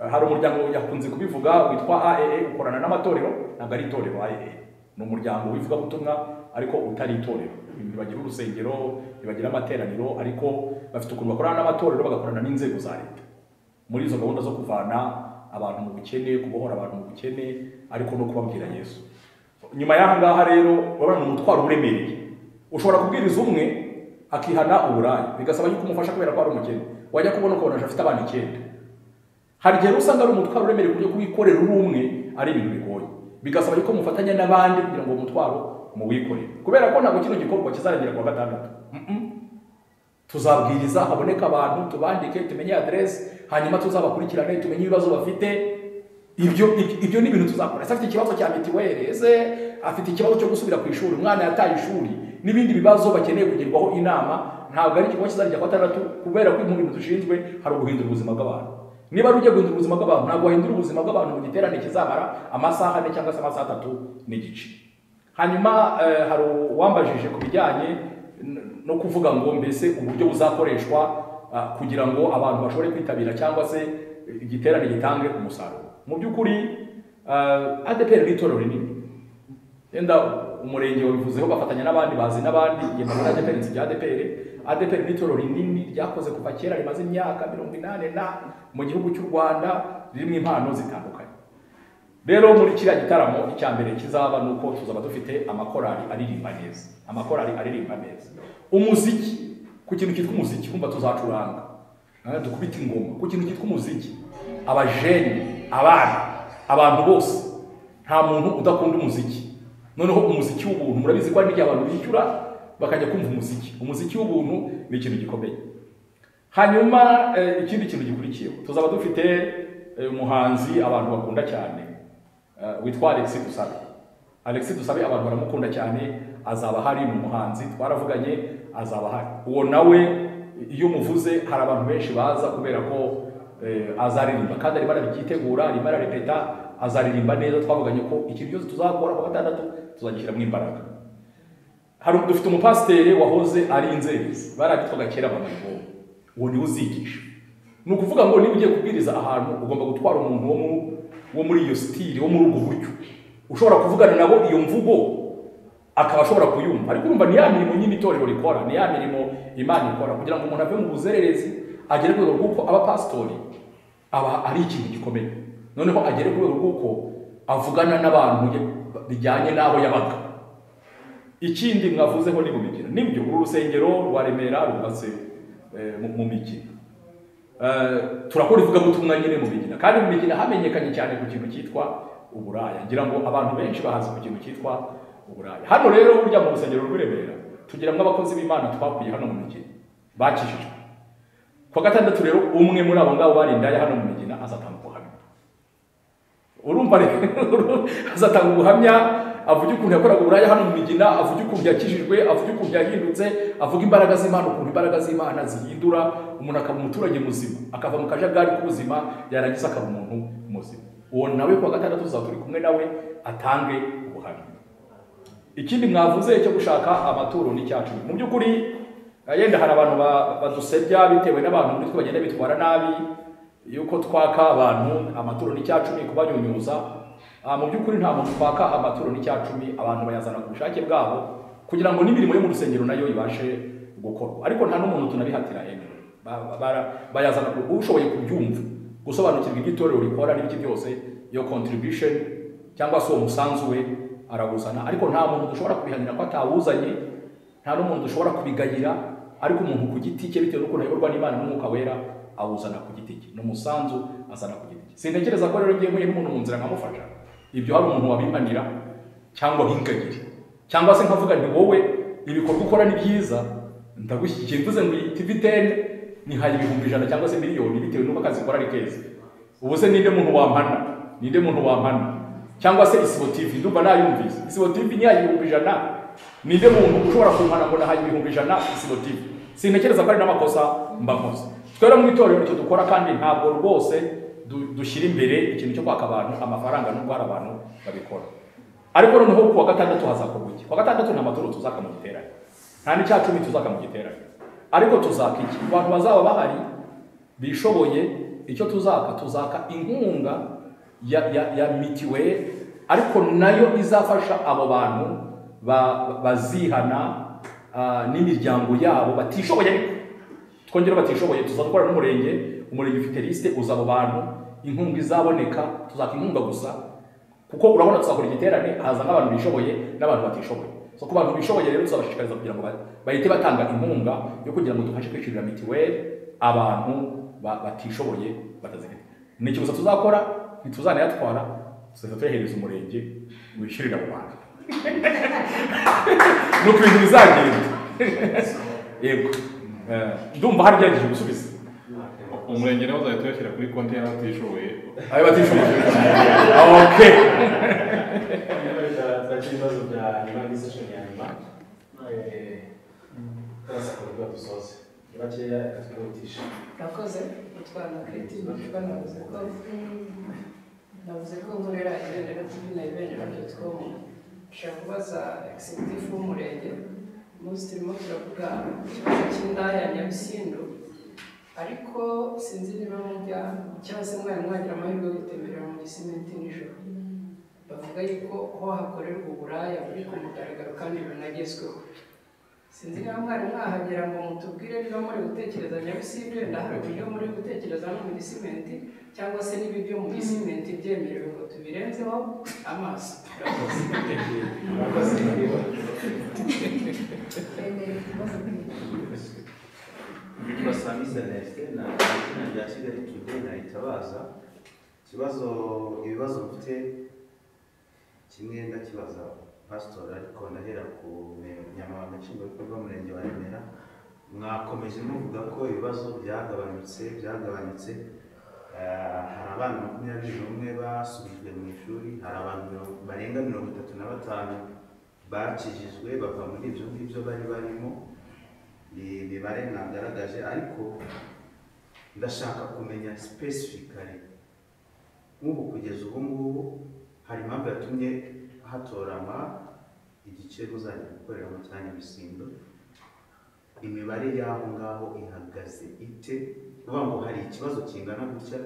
Eh, hari umuryango yakunze kubivuga witwa AEE ukorana n'amatorero ntabwo ari itorero AEE ni umuryango w'ivugabutumwa ariko utari itorero ntibagira urusengero ntibagira amateraniro ariko bafite ukuntu bakorana n'amatorero bagakorana n'inzego za leta muri izo gahunda zo kuvana abantu mu bukene kubohora abantu mu bukene ariko no kubabwira yesu nyuma y'aha ngaha rero urabona ni umutwaro uremereye ushobora kubwiriza umwe akihana uburaya bigasaba yuko umufasha kubera ko ari umukene wajya kubona ukabona afite abana icyenda hari igihe usanga ari umutwaro uremereye ku buryo kuwikorera uri umwe ari ibintu bigoye bigasaba yuko mufatanya n'abandi kugira ngo uwo mutwaro muwikorere kubera ko ntabwo kino gikorwa kizarangira ku wa gatandatu Mm-mm. tuzabwiriza haboneka abantu tubandike tumenye aderesi hanyuma tuzabakurikirane tumenye ibibazo bafite ibyo ibyo- ibyo ni ibintu tuzakora ese afite ikibazo cya mitiweli ese afite ikibazo cyo gusubira ku ishuri umwana yataye ishuri n'ibindi bibazo bakeneye kugirwaho inama ntabwo ari ikigo kizajya kwa gatandatu kubera ko mu bintu dushinzwe hari uguhindura ubuzima bw'abantu niba ari ugiye guhindura ubuzima bw'abantu ntabwo wahindura ubuzima bw'abantu mu giterane kizamara amasaha ane cyangwa se amasaha atatu n'igice hanyuma eh, hari uwambajije ku bijyanye n- no kuvuga ngo mbese uburyo buzakoreshwa ah, kugira ngo abantu bashobore kwitabira cyangwa se igiterane gitange umusaruro mu by'ukuri ah, adeperi ni itorero rinini yenda umurenge wabivuzeho bafatanya n'abandi bazi n'abandi igihe muri ADPR nsi rya ADPR ADPR ni itorero rinini ryakoze kuva kera rimaze imyaka mirongo inani na mu gihugu cy'u Rwanda ririmo impano zitandukanye rero muri kiriya gitaramo icya mbere kizaba ni uko tuzaba dufite amakorali aririmba neza amakorali aririmba neza umuziki ku kintu cyitwa umuziki kumva tuzacuranga Eh, dukubite ingoma ku kintu cyitwa umuziki abajeni abana abantu bose nta muntu udakunda umuziki noneho umuziki w'ubuntu murabizi ko hari n'igihe abantu bishyura bakajya kumva umuziki umuziki w'ubuntu ni ikintu gikomeye hanyuma eh, ikindi kintu gikurikiyeho tuzaba dufite eh, umuhanzi abantu bakunda cyane eh, witwa Alexis Dusabe Alexis Dusabe abantu baramukunda cyane azaba hari ni umuhanzi twaravuganye azaba hari uwo nawe iyo umuvuze hari abantu benshi baza kubera ko eh, azaririmba kandi arimo arabyitegura arimo ararepeta azaririmba neza twavuganye ko ikintu cyose tuzakora ku gatandatu tuzagishyiramo imbaraga hari dufite umupasiteri wahoze ari inzererezi barabitwaga kera bamaribo uwo niwe uzigisha ni ukuvuga ngo niba ugiye kubwiriza ahantu ugomba gutwara umuntu wo mu- wo muri iyo sitiri wo muri ubwo buryo ushobora kuvugana nabo iyo mvugo akaba ashobora kuyumva ariko urumva ni ya mirimo nyine itorero rikora ni ya mirimo imana ikora kugira ngo umuntu ave mu buzererezi agere ku rwego rw'uko aba pasitori aba ari ikintu gikomeye noneho agere ku rwego rw'uko avugana n'abantu bijyanye n'aho yabaga ikindi mwavuzeho ni mu mikino nibyo uru rusengero rwa remera rwubatse eh, mu- mu mikino Eh, turakora ivugabutumwa nyine mu migina kandi mu migina hamenyekanye cyane ku kintu cyitwa uburaya ngira ngo abantu benshi bahazi ku kintu cyitwa uburaya hano rero burya mu rusengero rw'i remera tugira nk'abakozi b'imana twakuye hano mu migina bakijijwe ku wa gatandatu rero umwe muri abo ngabo bari indaya hano mu migina azatanga ubuhamya urumva rero azatanga ubuhamya avuge ukuntu yakoraga uburaya hano mu migina avuge ukuntu yakijijwe avuge ukuntu yahindutse avuga imbaraga z'imana ukuntu imbaraga z'imana zihindura umuntu akaba umuturage muzima akava mu kajagari k'ubuzima yarangiza akaba umuntu muzima uwo nawe ku wa gatandatu tuzaba turi kumwe nawe atange ubuhamya ikindi mwavuze cyo gushaka amaturo ni cya cumi mu by'ukuri eh, yenda hari abantu ba- badusebya bitewe n'abantu muri twe bagenda bitwara nabi yuko twaka abantu amaturo ni cya cumi kubanyunyuza Ah, mu by'ukuri nta muntu twaka amaturo ni cya cumi abantu bayazana ku bushake bwabo kugira ngo n'imirimo yo mu rusengero nayo ibashe gukorwa ariko nta n'umuntu tunabihatira yemewe Ba- ba- bara- bayazana ku- ushoboye kubyumva gusobanukirwa ibyo itorero rikora n'ibiki byose iyo contribution cyangwa se uwo musanzu we arawuzana ariko nta muntu dushobora kubihanira ko atawuzanye nta n'umuntu dushobora kubigayira ariko umuntu ku giti cye bitewe n'ukuntu ayoborwa n'imana n'umwuka wera awuzana ku giti cye ni umusanzu azana ku giti cye sintekereza ko rero ngiye mpuye n'umuntu mu nzira nkamufasha ibyo hari umuntu wabimanira cyangwa bingayire cyangwa se nkavuga nti wowe ibikorwa ukora ni byiza ndagushyigikiye mvuze ngo iyi tv ten nihaye ibihumbi ijana cyangwa se miliyoni bitewe n'uko akazi ukora ari keza ubu se ninde muntu wampana ninde muntu wampana cyangwa se isibo tv ndumva nayumvise isibo tv niyaha ibihumbi ijana ninde muntu ushobora kumpana ngo nahaye ibihumbi ijana isibo tv sintekereza ko ari n'amakosa mbakoze twebwe mu itorero nicyo dukora kandi ntabwo rwose du- dushyira imbere ikintu cyo kwaka abantu amafaranga nubwo hari abantu babikora ariko noneho ku wa gatandatu hazakorwa iki ku wa gatandatu nta maturo tuzaka mu giterane nta n'icya cumi tuzaka mu giterane ariko tuzaka iki ku bantu bazaba bahari bishoboye icyo tuzaka tuzaka inkunga ya, ya, ya mitiweli ariko nayo izafasha abo bantu ba- bazihana ah, n'imiryango yabo batishoboye ariko twongera batishoboye tuzakorana n'umurenge umurenge ufite lisite uza abo bantu inkunga izaboneka tuzaka inkunga gusa kuko urabona tuzakora igiterane haza n'abantu bishoboye n'abantu batishoboye so ku bantu bishoboye rero tuzabashishikariza kugira ngo ba- bahite batanga inkunga yo kugira ngo dufashe kwishyurira mitiweli abantu ba- batishoboye batazifite ni iki gusa tuzakora ntituzanayatwara tuzahita tuyahereza umurenge wishyurira abo bantu ni uko ibintu bizagenda yego Eh, ndumva hari byagije gusubiza
umurenge nawe uzahita uyashyira kuri konti y'abatishoboye
ayo batishoboye okay
twaca ibibazo bya nyuma muri sesheni ya nyuma turasakura ibyo dusoze bakeya twihutisha
nakoze utwana kiritini twanavuze ko navuze ko nkorera ibendera tubina ibendera dotcom nshobora kubaza egisegitifu w'umurenge umunsi turimo turavuga ikibazo cy'indaya nyabisindu ariko sinzi niba mujya cyangwa se mwari mwagira amahirwe yo gutemberera mu gisimenti nijoro bavuga yuko ho hakorerwa uburaya buri ku mugaragaro kandi bunagezweho sinzi niba mwari mwahagera ngo mutubwire niba muri gutekereza nyabisindu wenda hari uburyo muri gutekereza no mu gisimenti cyangwa se niba ibyo mu gisimenti byemerewe ngo tubirenzeho amaso
Basami Celeste na izina rya Kigali Today na Itabaza ikibazo ibibazo mfite kimwe ndakibaza pastor ariko ndahera ku nyamabanga nshingwabikorwa w'umurenge wa Remera mwakomeje muvuga ko ibibazo byagabanutse byagabanutse Eh, hari abana makumyabiri n'umwe basubijwe mu ishuri hari abantu mirongo- barenga mirongo itatu na batanu bakijijwe bava muri ibyo ngibyo bari barimo ni imibare nagaragaje ariko ndashaka kumenya specifically nk'ubu kugeza ubu ngubu hari impamvu yatumye hatoranywa igice muzajya gukoreramo cya Nyabisindo imibare y'aho ngaho ihagaze ite uvuga ngo hari ikibazo kingana gutya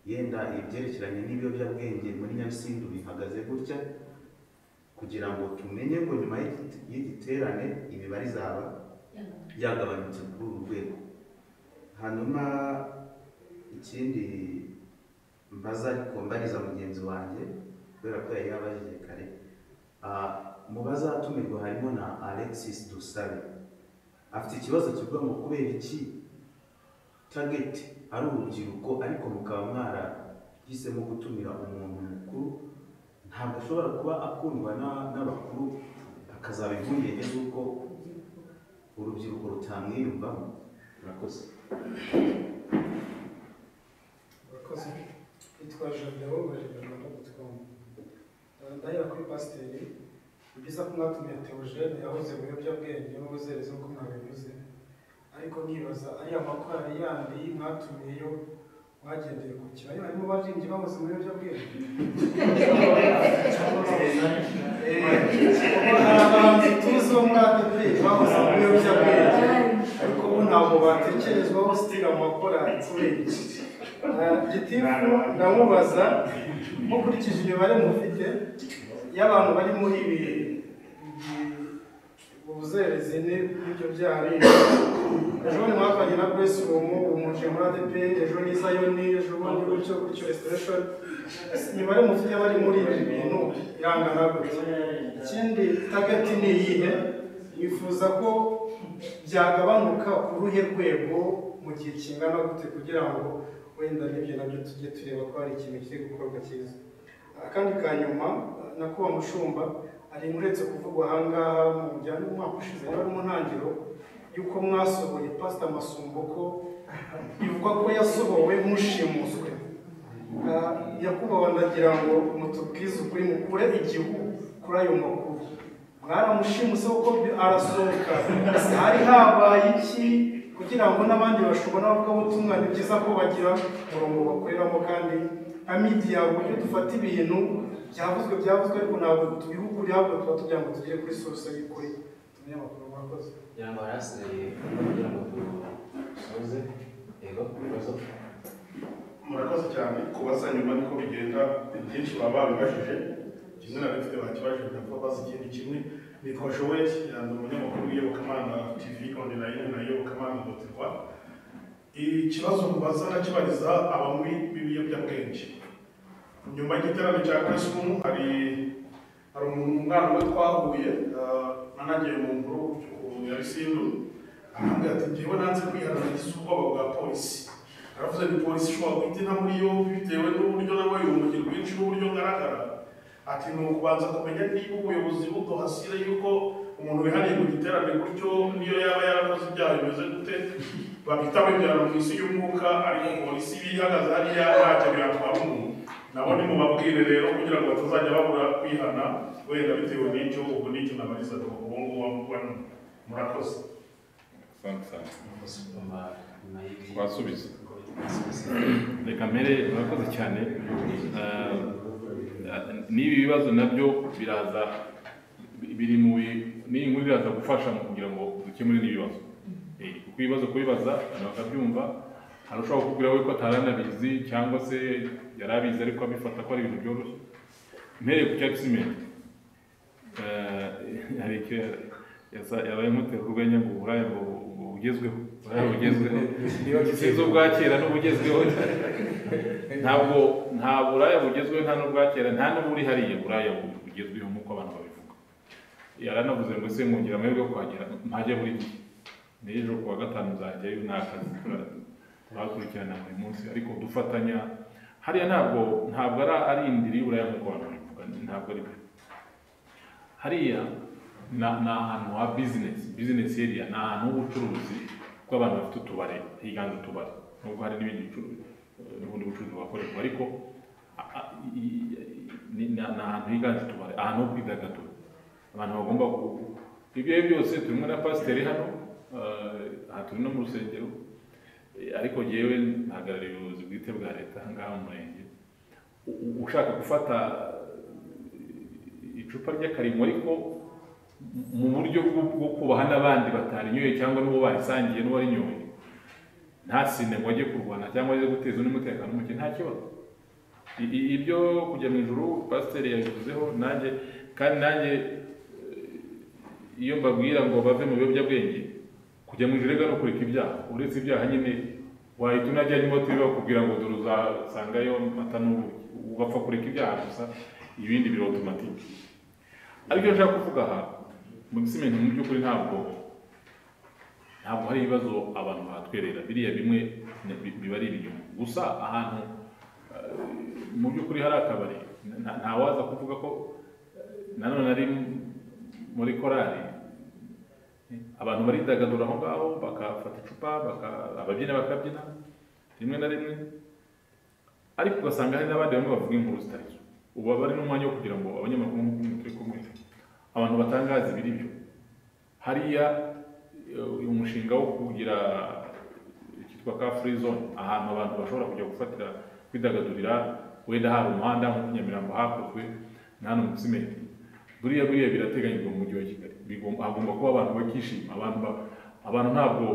yenda ibyerekeranye n'ibiyobyabwenge muri Nyabisindu bihagaze gutya kugira ngo tumenye ngo nyuma y'igite- y'igiterane imibare izaba byagabanutse kuri uru rwego hanyuma ikindi mbaza ariko mbariza mugenzi wanjye kubera ko yari yabajije kare Ah, mu bazatumirwa harimo na alexis dusabe afite ikibazo kivuga ngo kubera iki tageti ari urubyiruko ariko mukaba mwarahisemo gutumira umuntu mukuru ntabwo ashobora kuba akundwa na- n'abakuru akazaba impungenge z'uko urubyiruko rutamwiyumvamo murakoze
abakozi bitwaje abagabo baje rwanda gutwoma ndahera kuri pasiteri ni byiza ko mwatumiye teogene yahoze mu biyobyabwenge n'ubuzerezi nk'uko mwabivuze ariko nibaza ariya makorari yandi mwatumiyeyo mwagendeye ku kirayo harimo baririmbyi bahoze mu biyobyabwenge Eh, hari abahanzi tuzi bo muri ADP bahoze mu biyobyabwenge ariko ubu ntabwo batekerezwaho sitira mu makorari kubera iki Ah, gitifu ndamubaza mukurikije imibare mufite y'abantu bari muri ibi ibi- ubuzerezi ni- n'ibyo byaha bindi ejo bundi mwakanye na buresurumu umuje muri adeperi ejo ni zayoni ejo bundi gutyo gutyo esitoreshoni imibare mufite y'abari muri ibi bintu irangana gutya ikindi tageti ni iyihe wifuza ko byagabanuka ku ruhe rwego mu gihe kingana gute kugira ngo wenda n'ibyo nabyo tujye tureba ko hari ikintu kiri gukorwa cyiza akandi ka nyuma nakuba mushumba ari inkuru uretse kuvugwa ahangaha mu mujyane umwaka ushize yari mu ntangiriro y'uko mwasohoye pasita masumbo ko bivugwa ko yasohowe mushimuswe Ah, nyakubahwa ndagira ngo mutubwize ukuri mukure igihu kuri ayo makuru mwaramushimuse kuko arasohoka hari habaye iki kugira ngo n'abandi bashobora avugabutumwa ni byiza ko bagira umurongo bakoreramo kandi nka midiya uburyo dufata ibintu byavuzwe byavuzwe ariko ntabwo tubihugura ahubwo tuba tugira ngo tugere kuri sose y'ukuri umunyamakuru mwakoze
kugira ngo harasigaye kugira ngo dusoze yego ibibazo
murakoze cyane kubaza nyuma niko bigenda byinshi baba babibajije kimwe na bifite bakibajije nabwo bazi ikindi kimwe nitwa joel yanda umunyamakuru w'iyobokamana tv online na iyobokamana doti rwa ikibazo mubaza nakibariza abanywi b'ibiyobyabwenge nyuma y'igiterane cya kirisimu hari hari umuntu umwana we twahuye ah, nanagiye mu nkuru ukuntu yari sindu arambwira ati njyewe nanze kwihana nagize ubwoba bwa polisi aravuze ati polisi ishobora guhita ina muri yombi bitewe n'uburyo nawe yumugirwa rwinshi n'uburyo ngaragara ati ni ukubanza kumenya niba ubuyobozi buduhasire yuko umuntu wihariye mu giterane gutyo niyo yaba yarakoze ibyaha bimeze gute babita bimyana mu isi y'umwuka ariko polisi bihagaze hariya ntacyo biratwara umuntu nabo ni mubabwire rero kugira ngo batazajya babura kwihana wenda bitewe n'icyo ubwo n'icyo nabarizaga ubu ngubu wamubona murakoze
twasubiza reka mbere murakoze cyane Ah, n'ibi bibazo nabyo biraza biri mu bi- n'iyi nkuru iraza gufasha mu kugira ngo dukemure n'ibibazo Eh, kuko ibibazo kubibaza abantu bakabyumva hari ushobora kukubwira we ko atari anabizi cyangwa se yari abizi ariko abifata ko ari ibintu byoroshye mpereye ku cyatsi simenti Eh, hari icyo yasa- yabaye nk'utera urwenya ngo uburaya ngo ngo bugezweho uburaya bugezweho sinzi ubwa kera n'ubugezweho ntabwo nta buraya bugezweho nta n'ubwa kera nta n'uburi hariya buraya bu- bugezweho nk'uko abantu babivuga yaranavuze ngo ese mwongera amahirwe yo kuhagera mpajya buri gihe n'ejo ku wa gatanu nzajyayo nta kazi tura- turakurikirana buri munsi ariko dufatanya hariya ntabwo ntabwo ari ari indiri y'uburaya nk'uko abantu babivuga ntabwo ari byo hariya ni ni ahantu ha bizinesi bizinesi area ni ahantu h'ubucuruzi bw'abantu bafite utubare higanje utubare nubwo hari n'ibindi bicu- eh, n'ubundi bucuruzi buhakorerwa ariko a- a- i- i- ni ni ahantu higanje utubare ahantu ho kwidagadura abantu bagomba ku ibyo ari byo byose turimo na pasiteri hano eh, aha turi no mu rusengero Eh, ariko yewe ntahagarariye ubuyobozi bwite bwa leta aha ngaha mu murenge U- u- ushaka gufata icupa ry'akarimo ariko mu- mu buryo bwo bwo kubaha n'abandi batarinyoye cyangwa n'uwo barisangiye n'uwarinyoye nta sine ngo ajye kurwana cyangwa ajye guteza undi umutekano muke nta kibazo I- i- ibyo kujya mu ijuru pasiteri yabivuzeho nanjye kandi nanjye eh, iyo mbabwira ngo bave mu biyobyabwenge kujya mu ijuru rero ni ukureka ibyaha uretse ibyaha nyine wahita unajya nimoteri bakubwira ngo dore uzasangayo amata n'ubuki ugapfa kureka ibyaha gusa ibindi biri otomatike aribyo nshaka kuvuga aha mu gisimenti mu by'ukuri ntabwo ntabwo hari ibibazo abantu bahatwerera biriya bimwe ni- bi- biba ari ibinyoma gusa ahantu eh, mu by'ukuri hari akabari nta- ntawaza kuvuga ko eh, nanone nari muri korari abantu baridagadura aho ngaho bakafata icupa baka- ababyina bakabyina rimwe na rimwe ariko ugasanga hari n'abandi bamwe bavuga inkuru zitari zo ubu aba ari n'umwanya wo kugira ngo abanyamakuru nk'uko mwe turi kumwe abantu batangaza ibiri byo hariya eh, umushinga wo kugira ikitwa ka free zone ahantu abantu bashobora kujya gufatira kwidagadurira wenda hari umuhanda nko ku nyamirambo hakozwe na hano mu simenti buriya buriya birateganyijwe mu mujyi wa kigali Bigomba- hagomba kuba abantu bakishima abantu ba- abantu ntabwo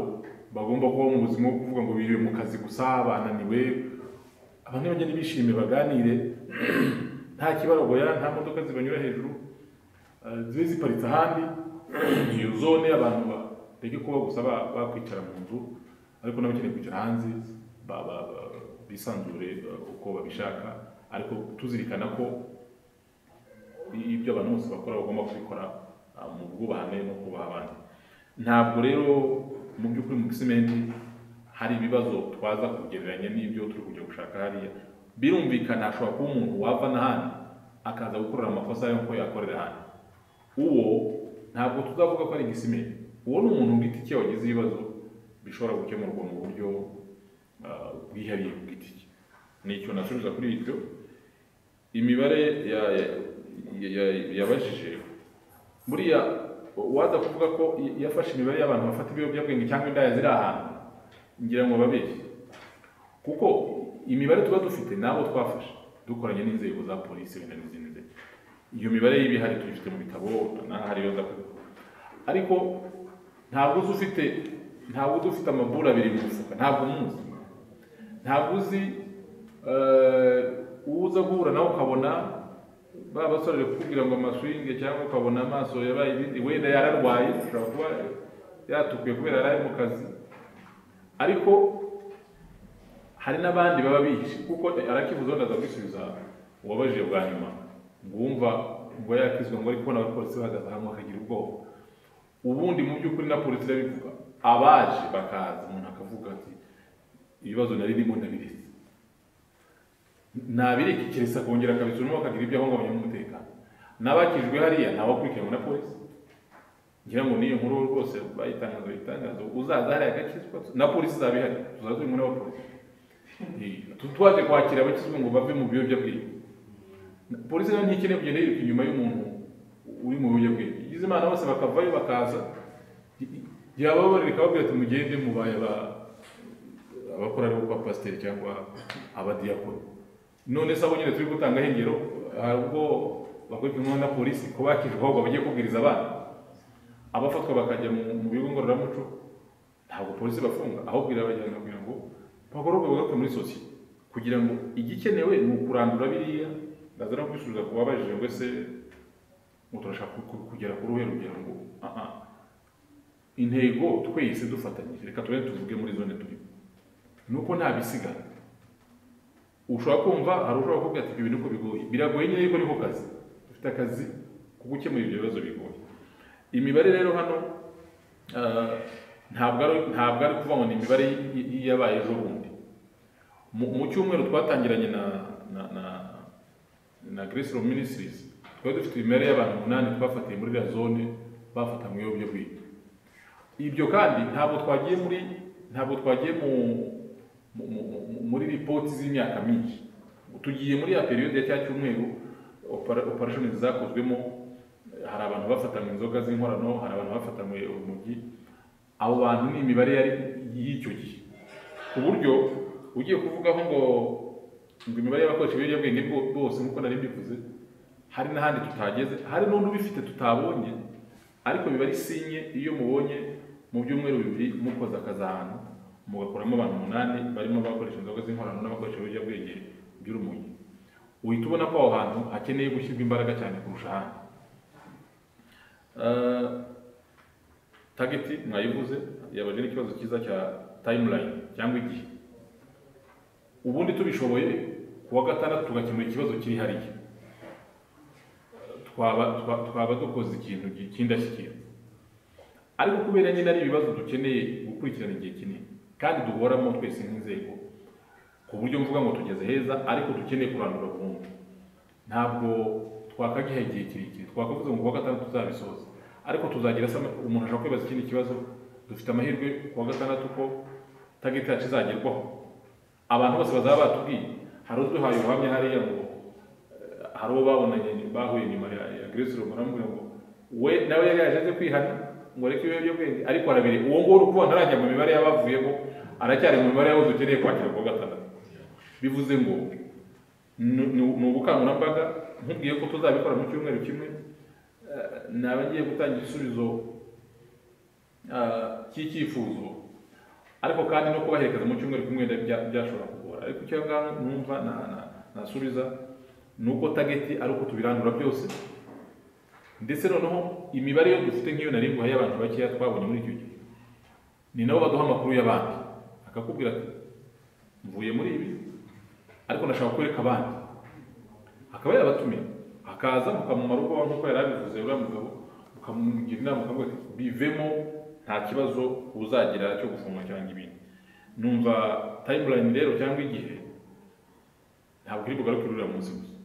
bagomba kuba mu buzima bwo kuvuga ngo biriwe mu kazi gusa bananiwe abantu bagenda bishimye baganire nta kibarogoya nta modoka zibanyura hejuru eh, zibe ziparitse ahandi iyo zone abantu bareke kuba gusa ba- bakwicara mu nzu ariko n'abakeneye kwicara hanze ba- ba- ba- bisanzure eh, uko babishaka ariko tuzirikana ko i- ibyo abantu bose bakora bagomba kubikora ah, mu bwubahane no kubaha abandi ntabwo rero mu by'ukuri mu gisimenti hari ibibazo twaza kugereranya n'ibyo turi kujya gushaka hariya birumvikana hashobora kuba umuntu wava n'ahandi akaza gukorera amakosa y'uko yakorera hano uwo ntabwo tuzavuga ko ari igisimenti uwo ni umuntu ku giti cye wagize ibibazo bishobora gukemurwa mu buryo ah, bwihariye ku giti cye ni icyo nasubiza kuri ibyo imibare ya- ya- ya- yabajije buriya waza kuvuga ko i- yafashe imibare y'abantu bafata ibiyobyabwenge cyangwa indaya ziri ahantu ngira ngo babeshye kuko imibare tuba dufite nabo twafashe dukoranye n'inzego za polisi wenda n'izindi nzego iyo mibare y'ibihari tuyifite mu bitabo n'aho ariyo ndakuvuga ariko ntabwo uzi ufite ntabwo uzi ufite amabura abiri mu mufuka ntabwo umuzi ntabwo uzi eh, uwo uza guhura nawe ukabona ba basore bari kukubwira ngo amaswinge cyangwa ukabona amaso yabaye ibindi wenda yararwaye ashobora kuba yatukuye kubera yari ari mu kazi ariko hari n'abandi baba bihishe kuko arakivuze wenda azabwisubiza uwabajije bwa nyuma ngo uwumva ngo yakizwe ngo ari kubona abapolisi bahagaze hamwe akagira ubwoba ubundi mu by'ukuri na polisi irabivuga abaje bakaza umuntu akavuga ati ibibazo nari ndimo ndabiretse nabireka keretse akongera akabisubiramo akagira ibyo ahungabanya umutekano n'abakijwe hariya ntawakurikiranywe na polisi ngira ngo n'iyo nkuru rwose bayitangaza bayitangaza uzaza hariya agakizwa na polisi izaba ihari tuzaba turi muri abapolisi Tu- twaje kwakira abakizwa ngo bave mu biyobyabwenge polisi nayo ntikeneye kugenda yiruka inyuma y'umuntu uri mu biyobyabwenge igize imana bose bakavayo bakaza yababarira ikababwira ati mugende mubaye aba- abakora ari bo kwa pasiteri cyangwa abadiyakoni none se abo nyine turi gutangaho ingero hari ubwo bakurikiranwa na polisi ko bakijwe ahubwo bagiye kubwiriza abana abafatwa bakajya mu mu bigo ngororamuco ntabwo polisi bafunga ahubwo irabajyana kugira ngo bagororwe bagaruke muri sosiye kugira ngo igikenewe ni ukurandura biriya ndaza no kubisubiza ku babajije ngo ese ngo turashaka ku- ku- kugera ku ruhe rugero ngo aha intego twese dufatanyije reka tube tuvuge muri zone turimo nuko nta bisigana ushobora kumva hari ushobora kuvuga ati ibyo bintu uko bigoye biragoye nyine ariko niko kazi dufite akazi ko gukemura ibyo bibazo bigoye imibare rero hano eh, ntabwo ari ntabwo ari kuvuga ngo ni imibare y- y- yabaye ejo bundi mu mu cyumweru twatangiranye na na na na Grace Room Ministries twari dufite imibare y'abantu umunani twafatiye muri iriya zone bafata mu biyobyabwenge ibyo kandi ntabwo twagiye muri ntabwo twagiye mu mu- mu- mu- muri ripoti z'imyaka myinshi tugiye muri ya periyode ya cya cyumweru operashoni zakozwemo hari abantu bafatanywe inzoga z'inkorano hari abantu bafatanywe urumogi abo bantu ni imibare yari y'icyo gihe ku buryo ugiye kuvugaho ngo ngo imibare y'abakoresha ibiyobyabwenge bwo- bose nk'uko nari mbivuze hari n'ahandi tutageze hari n'undi ubifite tutabonye ariko biba ari sinye iyo mubonye mu byumweru bibiri mukoze akazi ahantu mugakuramo abantu umunani barimo abakoresha inzoga z'inkorano n'abakoresha ibiyobyabwenge by'urumogi uhita ubona ko aho hantu hakeneye gushyirwa imbaraga cyane kurusha ahandi Eh, tageti mwayivuze yabaje n'ikibazo cyiza cya tayimulayini cyangwa igihe ubundi tubishoboye ku wa gatandatu tugakemura ikibazo kiri hariya twaba twa- twaba dukoze ikintu gi- cy'indashyikirwa ariko kubera nyine ari ibibazo dukeneye gukurikirana igihe kinini kandi duhoramo twese nk'inzego ku buryo mvuga ngo tugeze heza ariko dukeneye kurandura burundu ntabwo twakagiha igihe kirekire twakavuze ngo kuwa gatandatu tuzabisoza ariko tuzagira se ama- umuntu ashaka kwibaza ikindi kibazo dufite amahirwe kuwa gatandatu ko tageti yacu izagerwaho abantu bose bazaba batubwiye hari uduhaye ubuhamya hariya ngo hari uwo babonanye bahuye nyuma ya ya Grace Romo aramubwira ngo we nawe yari yaje aje kwihana ngo reke ibiyobyabwenge ariko arabire uwo nguwo uri kubona ntarajya mu mibare y'abavuyemo aracyari mu mibare y'abo dukeneye kwakira kuwa gatandatu bivuze ngo ni ni- ni ubukangurambaga nkubwiye ko tuzabikora mu cyumweru kimwe eh, naba ngiye gutanga igisubizo eh, cy'icyifuzo ariko kandi no kubaherekeza mu cyumweru kumwe nda- bya- byashobora kugora ariko icyo ngaho numva na- na- nasubiza ni uko tageti ari uko tubirandura byose ndetse noneho imibare yo dufite nk'iyo nari nguhaye abantu bakeya twabonye muri icyo gihe ni nabo baduha amakuru y'abandi akakubwira ati mvuye muri ibi ariko ndashaka kwereka abandi akaba yabatumira akaza mukamumara ubwoba nk'uko yari abivuze uriya mugabo mukamugira inama mukavuga ati bivemo nta kibazo uzagira cyo gufungwa cyangwa ibindi numva tayimulayini rero cyangwa igihe ntabwo iri bugaruke urira munsi gusa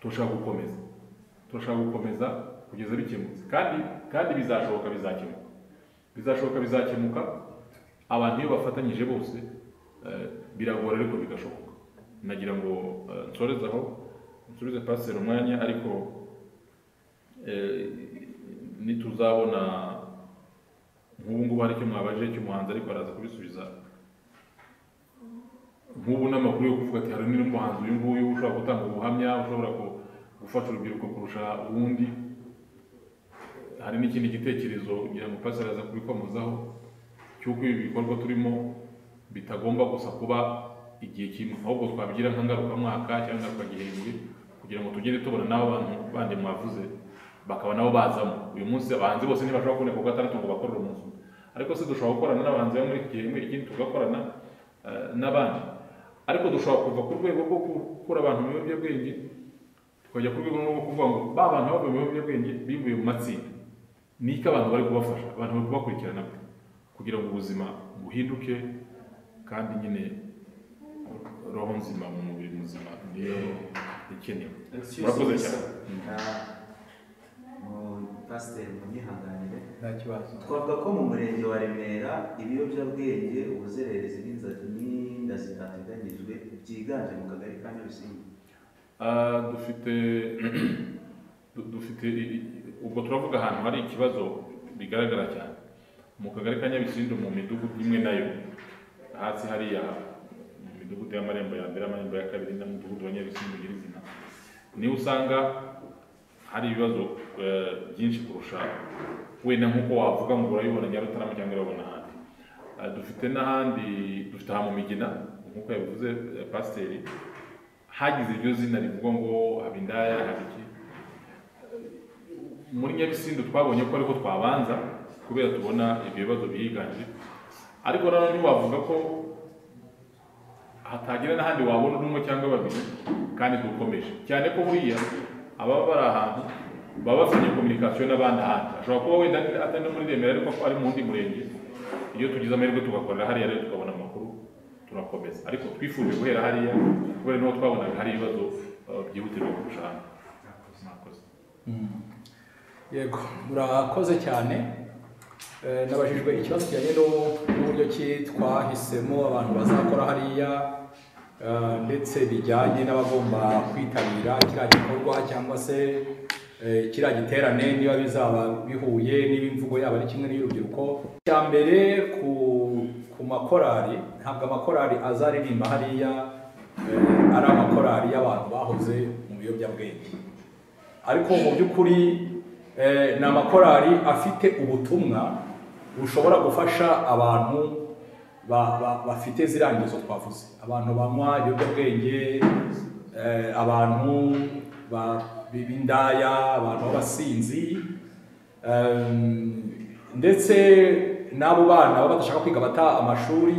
turashaka gukomeza turashaka gukomeza kugeza bikemutse kandi kandi bizashoboka bizakemuka bizashoboka bizakemuka abantu iyo bafatanyije bose eh, biragora ariko bigashoboka nagira ngo eh, nsoreze aho nsubize pasiteri umwanya ariko eh, nituzabona nk'ubu ngubu hari icyo mwabaje cy'umuhanzi ariko araza kubisubiza nk'ubu n'amakuru yo kuvuga ati hari n'umuhanzi uyu nguyu ushobora gutanga ubuhamya ushobora ku- gufasha urubyiruko kurusha ubundi hari n'ikindi gitekerezo ngira ngo pasiteri aza kubikomozaho cy'uko ibi bikorwa turimo bitagomba gusa kuba igihe kimwe ahubwo twabigira nka ngarukamwaka cyangwa ngarukagihembwe kugira ngo tugende tubona n'abo bantu bandi mwavuze bakaba nabo bazamo uyu munsi abahanzi bose ntibashobora kuboneka ku wa gatandatu ngo bakorere umunsi umwe ariko se dushobora gukorana n'abahanzi bo muri iki gihembwe ikindi tugakorana eh, n'abandi ariko dushobora kuva ku rwego rwo gukura abantu mu biyobyabwenge tukajya ku rwego rwo kuvuga ngo ba bantu bavuye mu biyobyabwenge bivuye mu matsinda niko abantu bari kubafasha abantu bari kubakurikirana kugira ngo ubuzima buhinduke kandi nyine roho nzima mu mubiri muzima niyo ikenewe murakoze cyane
pasiteri munyihanganire
nta kibazo
twavuga ko mu murenge wa remera ibiyobyabwenge ubuzererezi n'inzara n'inda zitateganyijwe byiganje mu kagari ka nyabisingi
Ah, dufite du- dufite i- i- ubwo turavuga ahantu hari ikibazo bigaragara cyane mu kagari ka nyabisindo mu midugudu imwe nayo hasi hariya mu midugudu y'amarembo ya mbere amarembo ya kabiri n'umudugudu wa nyabisindo ugira izina niho usanga hari ibibazo eh, byinshi kurusha wenda nk'uko wavuga ngo urayibona nyarutarama cyangwa urabona ahandi Ah, dufite n'ahandi dufite aha mu migina nk'uko yabivuze eh, pasiteri hagize iryo zina rivuga ngo habindaya habiki muri nyabisindo twabonye ko ariko twabanza kubera tubona ibyo bibazo bihiganje ariko nanone wavuga ko hatagira n'ahandi wabona umwe cyangwa babiri kandi dukomeje cyane ko buriya ababa bari ahantu baba bafitanye kominikasiyo n'abandi ahandi ashobora kuba wenda atari no muri remera ariko ari mu wundi murenge iyo tugize amahirwe tugakorera hariya rero tukabona amakuru turakomeza ariko twifuje guhera hariya kubera niho twabonaga hari ibibazo eh, byihutirwa kurusha ahandi mwakoze
yego murakoze cyane Eh, nabajijwe ikibazo kijyanye no- n'uburyo ki twahisemo abantu bazakora hariya eh, ndetse bijyanye n'abagomba kwitabira kiriya gikorwa cyangwa se eh, kiriya giterane niba bizaba bihuye niba imvugo yabo ari kimwe n'iy'urubyiruko icya mbere ku ku makorali ntabwo amakorali azaririmba hariya eh, ari amakorali y'abantu bahoze mu biyobyabwenge ariko mu by'ukuri eh, ni amakorali afite ubutumwa bushobora gufasha abantu ba- ba- bafite ziriya ngeso twavuze abantu banywa ibiyobyabwenge eh, abantu ba- b'indaya abantu b'abasinzi Em, ndetse n'abo bana baba badashaka kwiga bata amashuri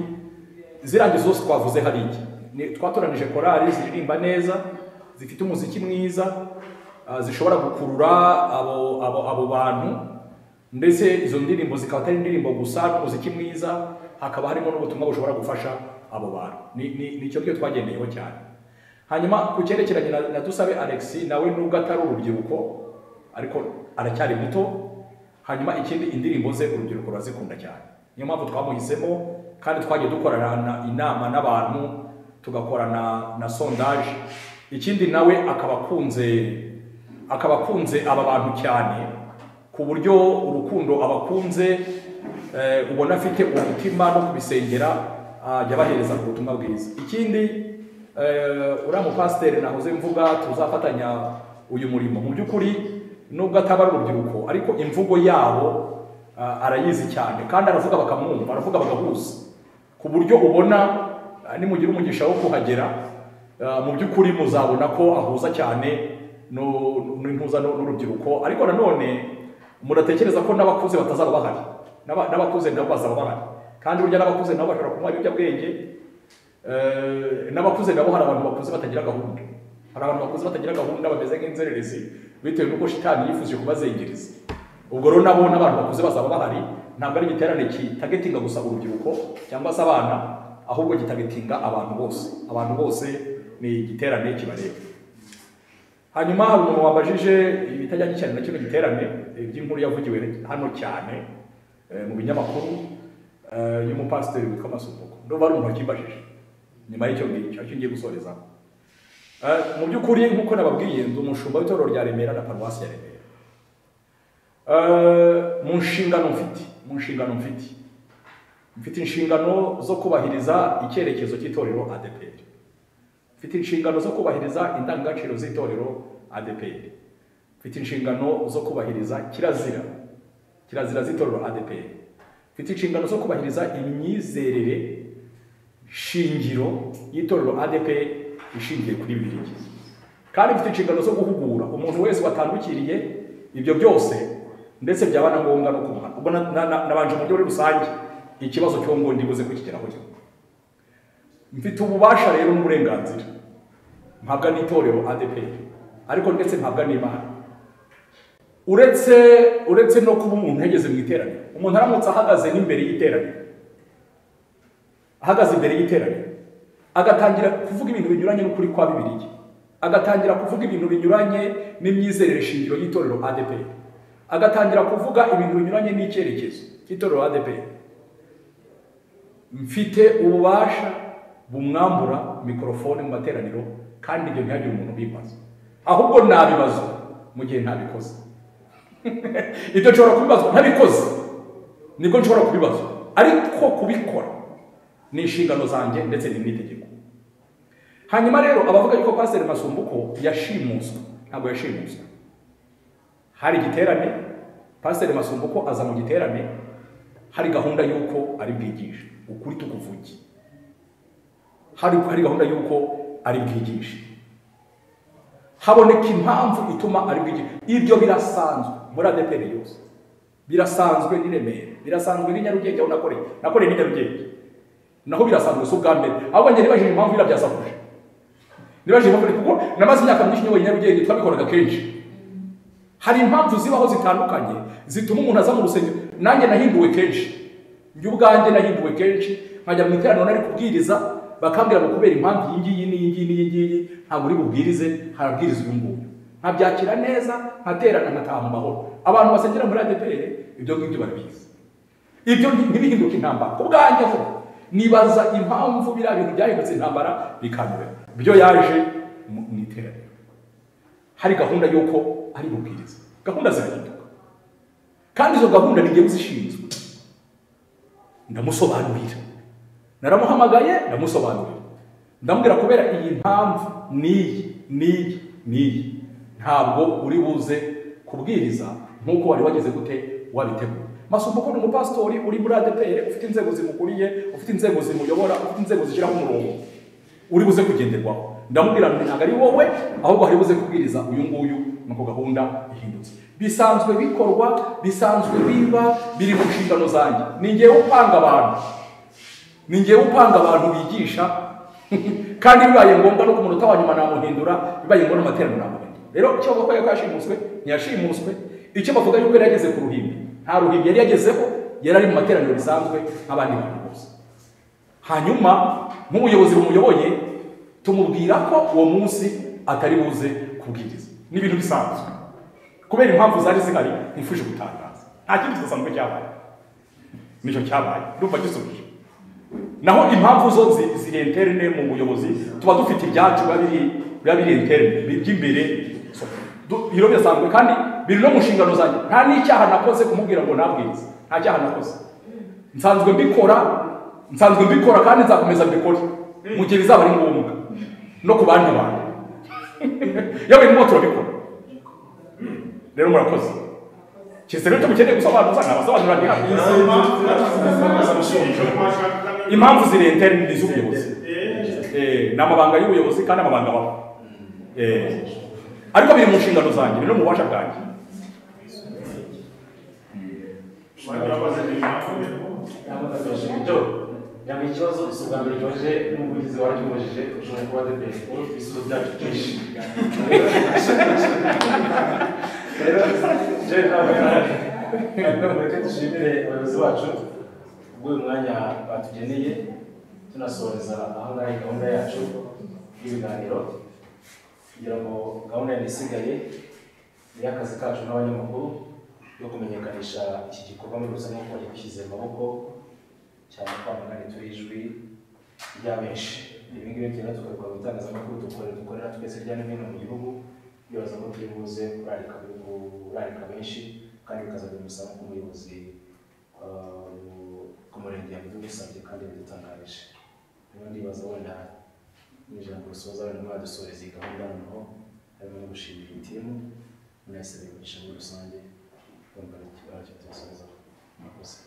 ziriya ngeso zose twavuze hari iki Ni- twatoranije korali ziririmba neza zifite umuziki mwiza ah, zishobora gukurura abo, abo, abo bantu ndetse izo ndirimbo zikaba atari indirimbo gusa n'umuziki mwiza hakaba harimo n'ubutumwa bushobora gufasha abo bantu ni, ni, ni icyo ngicyo twagendeyeho cyane hanyuma ku cyerekeranye na, na dusabe alex nawe nubwo atari urubyiruko ariko aracyari muto hanyuma ikindi indirimbo ze urubyiruko rurazikunda cyane niyo mpamvu twamuhisemo kandi twagiye dukorana na- inama n'abantu tugakorana na sondaje ikindi nawe akaba akunze akaba akunze aba bantu cyane ku buryo urukundo abakunze eh, ubona afite umutima no kubisengera ah, jya abahereza ubutumwa bwiza ikindi eh, uriya mupasiteri nahoze mvuga tuzafatanya uyu murimo mu by'ukuri nubwo ataba ari urubyiruko ariko imvugo yabo ah, arayizi cyane kandi aravuga bakamwumva aravuga bagahuza ku buryo ubona ah, nimugira umugisha wo kuhagera Uh, mu by'ukuri muzabona ko ahuza cyane no- n'impuza no- n'urubyiruko ariko nanone muratekereza ko n'abakuze batazaba bahari N'aba- n'abakuze nabo bazaba bahari kandi burya n'abakuze nabo bashobora kunywa ibiyobyabwenge Eh, n'abakuze nabo hari abantu bakuze batagira gahunda hari abantu bakuze batagira gahunda bameze nk'inzererezi bitewe n'uko shitani yifuje kubazengereza ubwo rero nabo n'abantu bakuze bazaba bahari ntabwo ari igiterane kitagetinga gusa urubyiruko cyangwa se abana ahubwo kitagetinga abantu bose abantu bose ni igiterane kibareba hanyuma hari umuntu wabajije ibitajyanye cyane na kino giterane eh, by'inkuru yavugiwe hano cyane eh, mu binyamakuru eh, y'umupasiteri witwa Masumboko ndumva ari umuntu wakimbajije nyuma y'icyo ngicyo aricyo ngiye gusorezaho Eh, mu by'ukuri nk'uko nababwiye ndi umushumba w'itorero rya Remera na paruwasi ya Remera Eh, mu nshingano mfite mu nshingano mfite mfite inshingano zo kubahiriza icyerekezo cy'itorero ADPR mfite inshingano zo kubahiriza indangagaciro z'itorero ADPR mfite inshingano zo kubahiriza kirazira kirazira z'itorero ADPR mfite inshingano zo kubahiriza imyizerere shingiro y'itorero ADPR ishingiye kuri Bibiliya kandi mfite inshingano zo guhugura umuntu wese watandukiriye ibyo byose ndetse byaba na ngombwa no kumuha ubwo na- na- na- nabanje uburyo muri rusange ikibazo cyo ngo ndibuze kukigeraho cyo mfite ububasha rero n'uburenganzira mpabwa n'itorero ADPR ariko ndetse mpabwa n'Imana uretse uretse no kuba umuntu yageze mu iteraniro umuntu aramutse ahagaze n'imbere y'iteraniro ahagaze imbere y'iteraniro agatangira kuvuga ibintu binyuranye n'ukuri kwa bibiliya agatangira kuvuga ibintu binyuranye n'imyizerere shingiro y'itorero ADPR agatangira kuvuga ibintu binyuranye n'icyerekezo cy'itorero ADPR mfite ububasha bumwambura mikorofone mu materaniro kandi ibyo ntihagire umuntu ubibaza ahubwo nabibazwa mu gihe ntabikoze ibyo nshobora kubibazwa ntabikoze nibwo nshobora kubibazwa ariko kubikora ni inshingano zanjye ndetse ni n'itegeko hanyuma rero abavuga yuko pasiteri masumbuko yashimuswe ntabwo yashimuswe hari igiterane pasiteri masumbuko aza mu giterane hari gahunda y'uko ari bwigishe ukuri tukuvuge hari hari gahunda y'uko ari bwigishe haboneka impamvu ituma ari bwigishe ibyo birasanzwe muri adeperi yose birasanzwe ni remera birasanzwe ni nyarugenge aho nakoreye nakoreye ni nyarugenge naho birasanzwe si ubwa mbere ahubwo njye nibajije impamvu birabyasakuje nibajije impamvu kuko namaze imyaka myinshi nyoboye nyarugenge twabikoraga kenshi hari impamvu zibaho zitandukanye zituma umuntu aza mu rusengero nanjye nahinduwe kenshi njye ubwanjye nahinduwe kenshi nkajya mu iteraniro nari kubwiriza bakambwira ngo kubera impamvu iyi ngiyi n'iyi ngiyi n'iyi ngiyi ntabwo uri bubwirize harabwiriza uyu nguyu nkabyakira neza nkaterana nkataha mu mahoro abantu basengera muri ADPR ibyo ngibyo barabizi ibyo nti- ntibihinduka intambara ku bwanjye ho nibaza impamvu biriya bintu byahindutse intambara bikanyura byo yaje mu mu iteraniro hari gahunda y'uko ari bubwiriza gahunda zirahinduka kandi izo gahunda ni njyewe uzishinzwe ndamusobanurira naramuhamagaye ndamusobanurira ndamubwira kubera iyi mpamvu n'iyi n'iyi n'iyi ntabwo uri buze kubwiriza nk'uko wari wageze gute wabitegura masumbuko ni umupasitori uri muri adeperi ufite inzego zimukuriye ufite inzego zimuyobora ufite inzego zishyiraho umurongo uri buze kugenderwaho ndamubwira ngo ntabwo ari wowe ahubwo hari buze kubwiriza uyu nguyu nuko gahunda ihindutse bisanzwe bikorwa bisanzwe biba biri mu nshingano zanjye ni ngewe upanga abantu ni ngewe upanga abantu bigisha kandi bibaye ngombwa no ku munota wa nyuma namuhindura bibaye ngombwa n'amateraniro namuhindura rero icyo bavuga ko yashimuswe ntiyashimuswe icyo bavuga yuko yari yageze ku ruhimbi nta ruhimbi yari yagezeho yari ari mu materaniro bisanzwe nk'abandi bantu bose hanyuma nk'ubuyobozi bumuyoboye tumubwira ko uwo munsi atari buze kubwiriza ni ibintu bisanzwe kubera impamvu zari zihari nifuje gutangaza nta kindi kidasanzwe cyabaye nicyo cyabaye ndumva gisubije naho impamvu zo zi- ziri interne mu buyobozi tuba dufite ibyacu biba biri biba biri interne bi- by'imbere So, du- biro bisanzwe kandi biri no mu nshingano zanjye nta n'icyaha nakoze kumubwira ngo nabwirize nta cyaha nakoze nsanzwe mbikora nsanzwe mbikora kandi nzakomeza mbikore mu gihe bizaba ari ngombwa no ku bandi bantu yewe birimo turabikora rero murakoze kizere icyo mukeneye gusobanura ntabasobanura ntihano impamvu ziri interne ni iz'ubuyobozi Eh, ni amabanga y'ubuyobozi kandi amabanga baba ariko biri mu nshingano zanjye biri no mu bubasha bwanjye
ntabwo ikibazo si ubwa mbere kibaje n'umuvugizi waje umubajije ushobora kuba adeperi wowe ufite isura byacu byinshi rero je ntabwo ntabwo mureke dushimire abayobozi bacu bw'uyu mwanya batugeneye tunasoreza aho ngaho gahunda yacu y'ibiganiro kugira ngo gahunda yari isigaye ni iy'akazi kacu n'abanyamakuru yo kumenyekanisha iki gikorwa muri rusange kuko gishyize mu maboko cyane kwamagana ijwi rya benshi ibi ngibi tugenda tugakorera mu itangazamakuru dukorera dukorera twese hirya no hino mu gihugu bibaza ko turi buze kurarika kurarika benshi kandi bikazabimusaba nk'umuyobozi ah, wo ku murenge yabidusabye kandi yabidutangarije niba ndibaza wenda mu ijambo risoza wenda mwadusoreza iyi gahunda noneho harimo no gushimira iyi timu mwese bigisha muri rusange kumva ntacyo tubasoza murakoze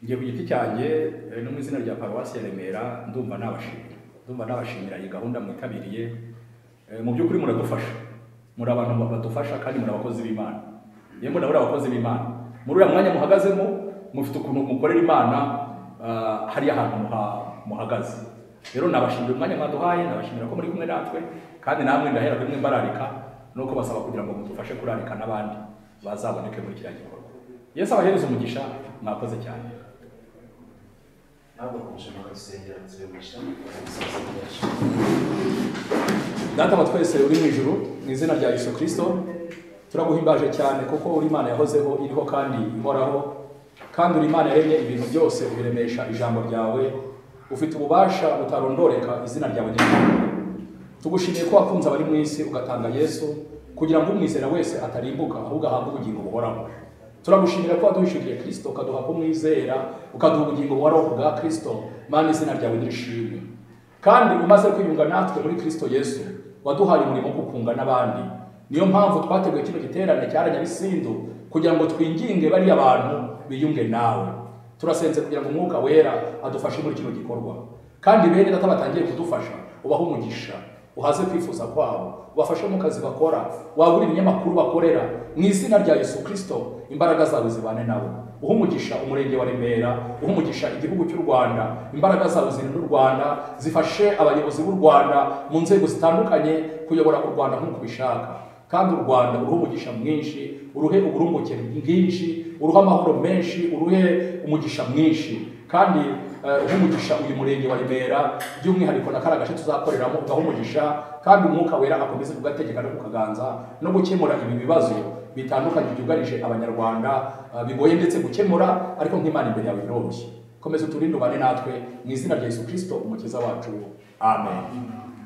njye ku giti cyanjye eh, no mu izina rya paruwasi ya remera ndumva nabashimira ndumva nabashimira iyi gahunda mwitabiriye Eh, mu by'ukuri muradufasha muri abantu ba- badufasha kandi muri abakozi b'imana yemwe na muri abakozi b'imana muri uriya mwanya muhagazemo mufite ukuntu mukorera imana ah, hariya ahantu muha- muhagaze rero nabashimira umwanya mwaduhaye nabashimira ko muri kumwe natwe kandi namwe ndahera kuri mwe mbararika no kubasaba kugira ngo mudufashe kurarika n'abandi bazaboneke muri kiriya gikorwa yesu abahereza umugisha mwakoze cyane
ntabwo kumushinga dusengera tubimisha
data wa twese uri mu ijuru mu izina rya yesu kirisito turaguhimbaje cyane kuko uri imana yahozeho iriho kandi ihoraho kandi uri imana yaremye ibintu byose ubiremesha ijambo ryawe ufite ububasha butarondoreka izina ryawe ry'imana tugushimiye ko wakunze abari mu isi ugatanga yesu kugira ngo umwizera wese atarimbuka ahubwo ahabwe ubugingo buhoraho turagushimira ko waduhishuriye kirisito ukaduha kumwizera ukaduha ubugingo buhoraho bwa kirisito mana izina ryawe nirishimwe kandi umaze kwiyunga natwe muri kirisito yesu waduhaye umurimo wo gukunga n'abandi niyo mpamvu twateguye kino giterane cyaranyabisindu kugira ngo twinginge bariya bantu biyunge nawe turasenze kugira ngo umwuka wera adufashe muri kino gikorwa kandi bene data batangiye kudufasha ubahe umugisha uhaze kwifuza kwabo ubafashe mu kazi bakora wabura ibinyamakuru bakorera mu izina rya yesu kirisito imbaraga zawe zibane nabo uha umugisha umurenge wa remera uha umugisha igihugu cy'u rwanda imbaraga zawe zirinda u rwanda zifashe abayobozi b'u rwanda mu nzego zitandukanye kuyobora u rwanda nk'uko ubishaka kandi u rwanda uruhe umugisha mwinshi uruhe uburumbuke bwinshi uruhe amahoro menshi uruhe umugisha mwinshi kandi eh, uhe umugisha uyu murenge wa remera by'umwihariko na kariya gace tuzakoreramo ugaha umugisha kandi umwuka wera akomeze kugategeka no kukaganza no gukemura ibi bibazo bitandukanye byugarije abanyarwanda eh, bigoye ndetse gukemura ariko nk'imana imbere yawe biroroshye komeza uturinde ubane natwe mu izina rya yesu kirisito umukiza wacu amen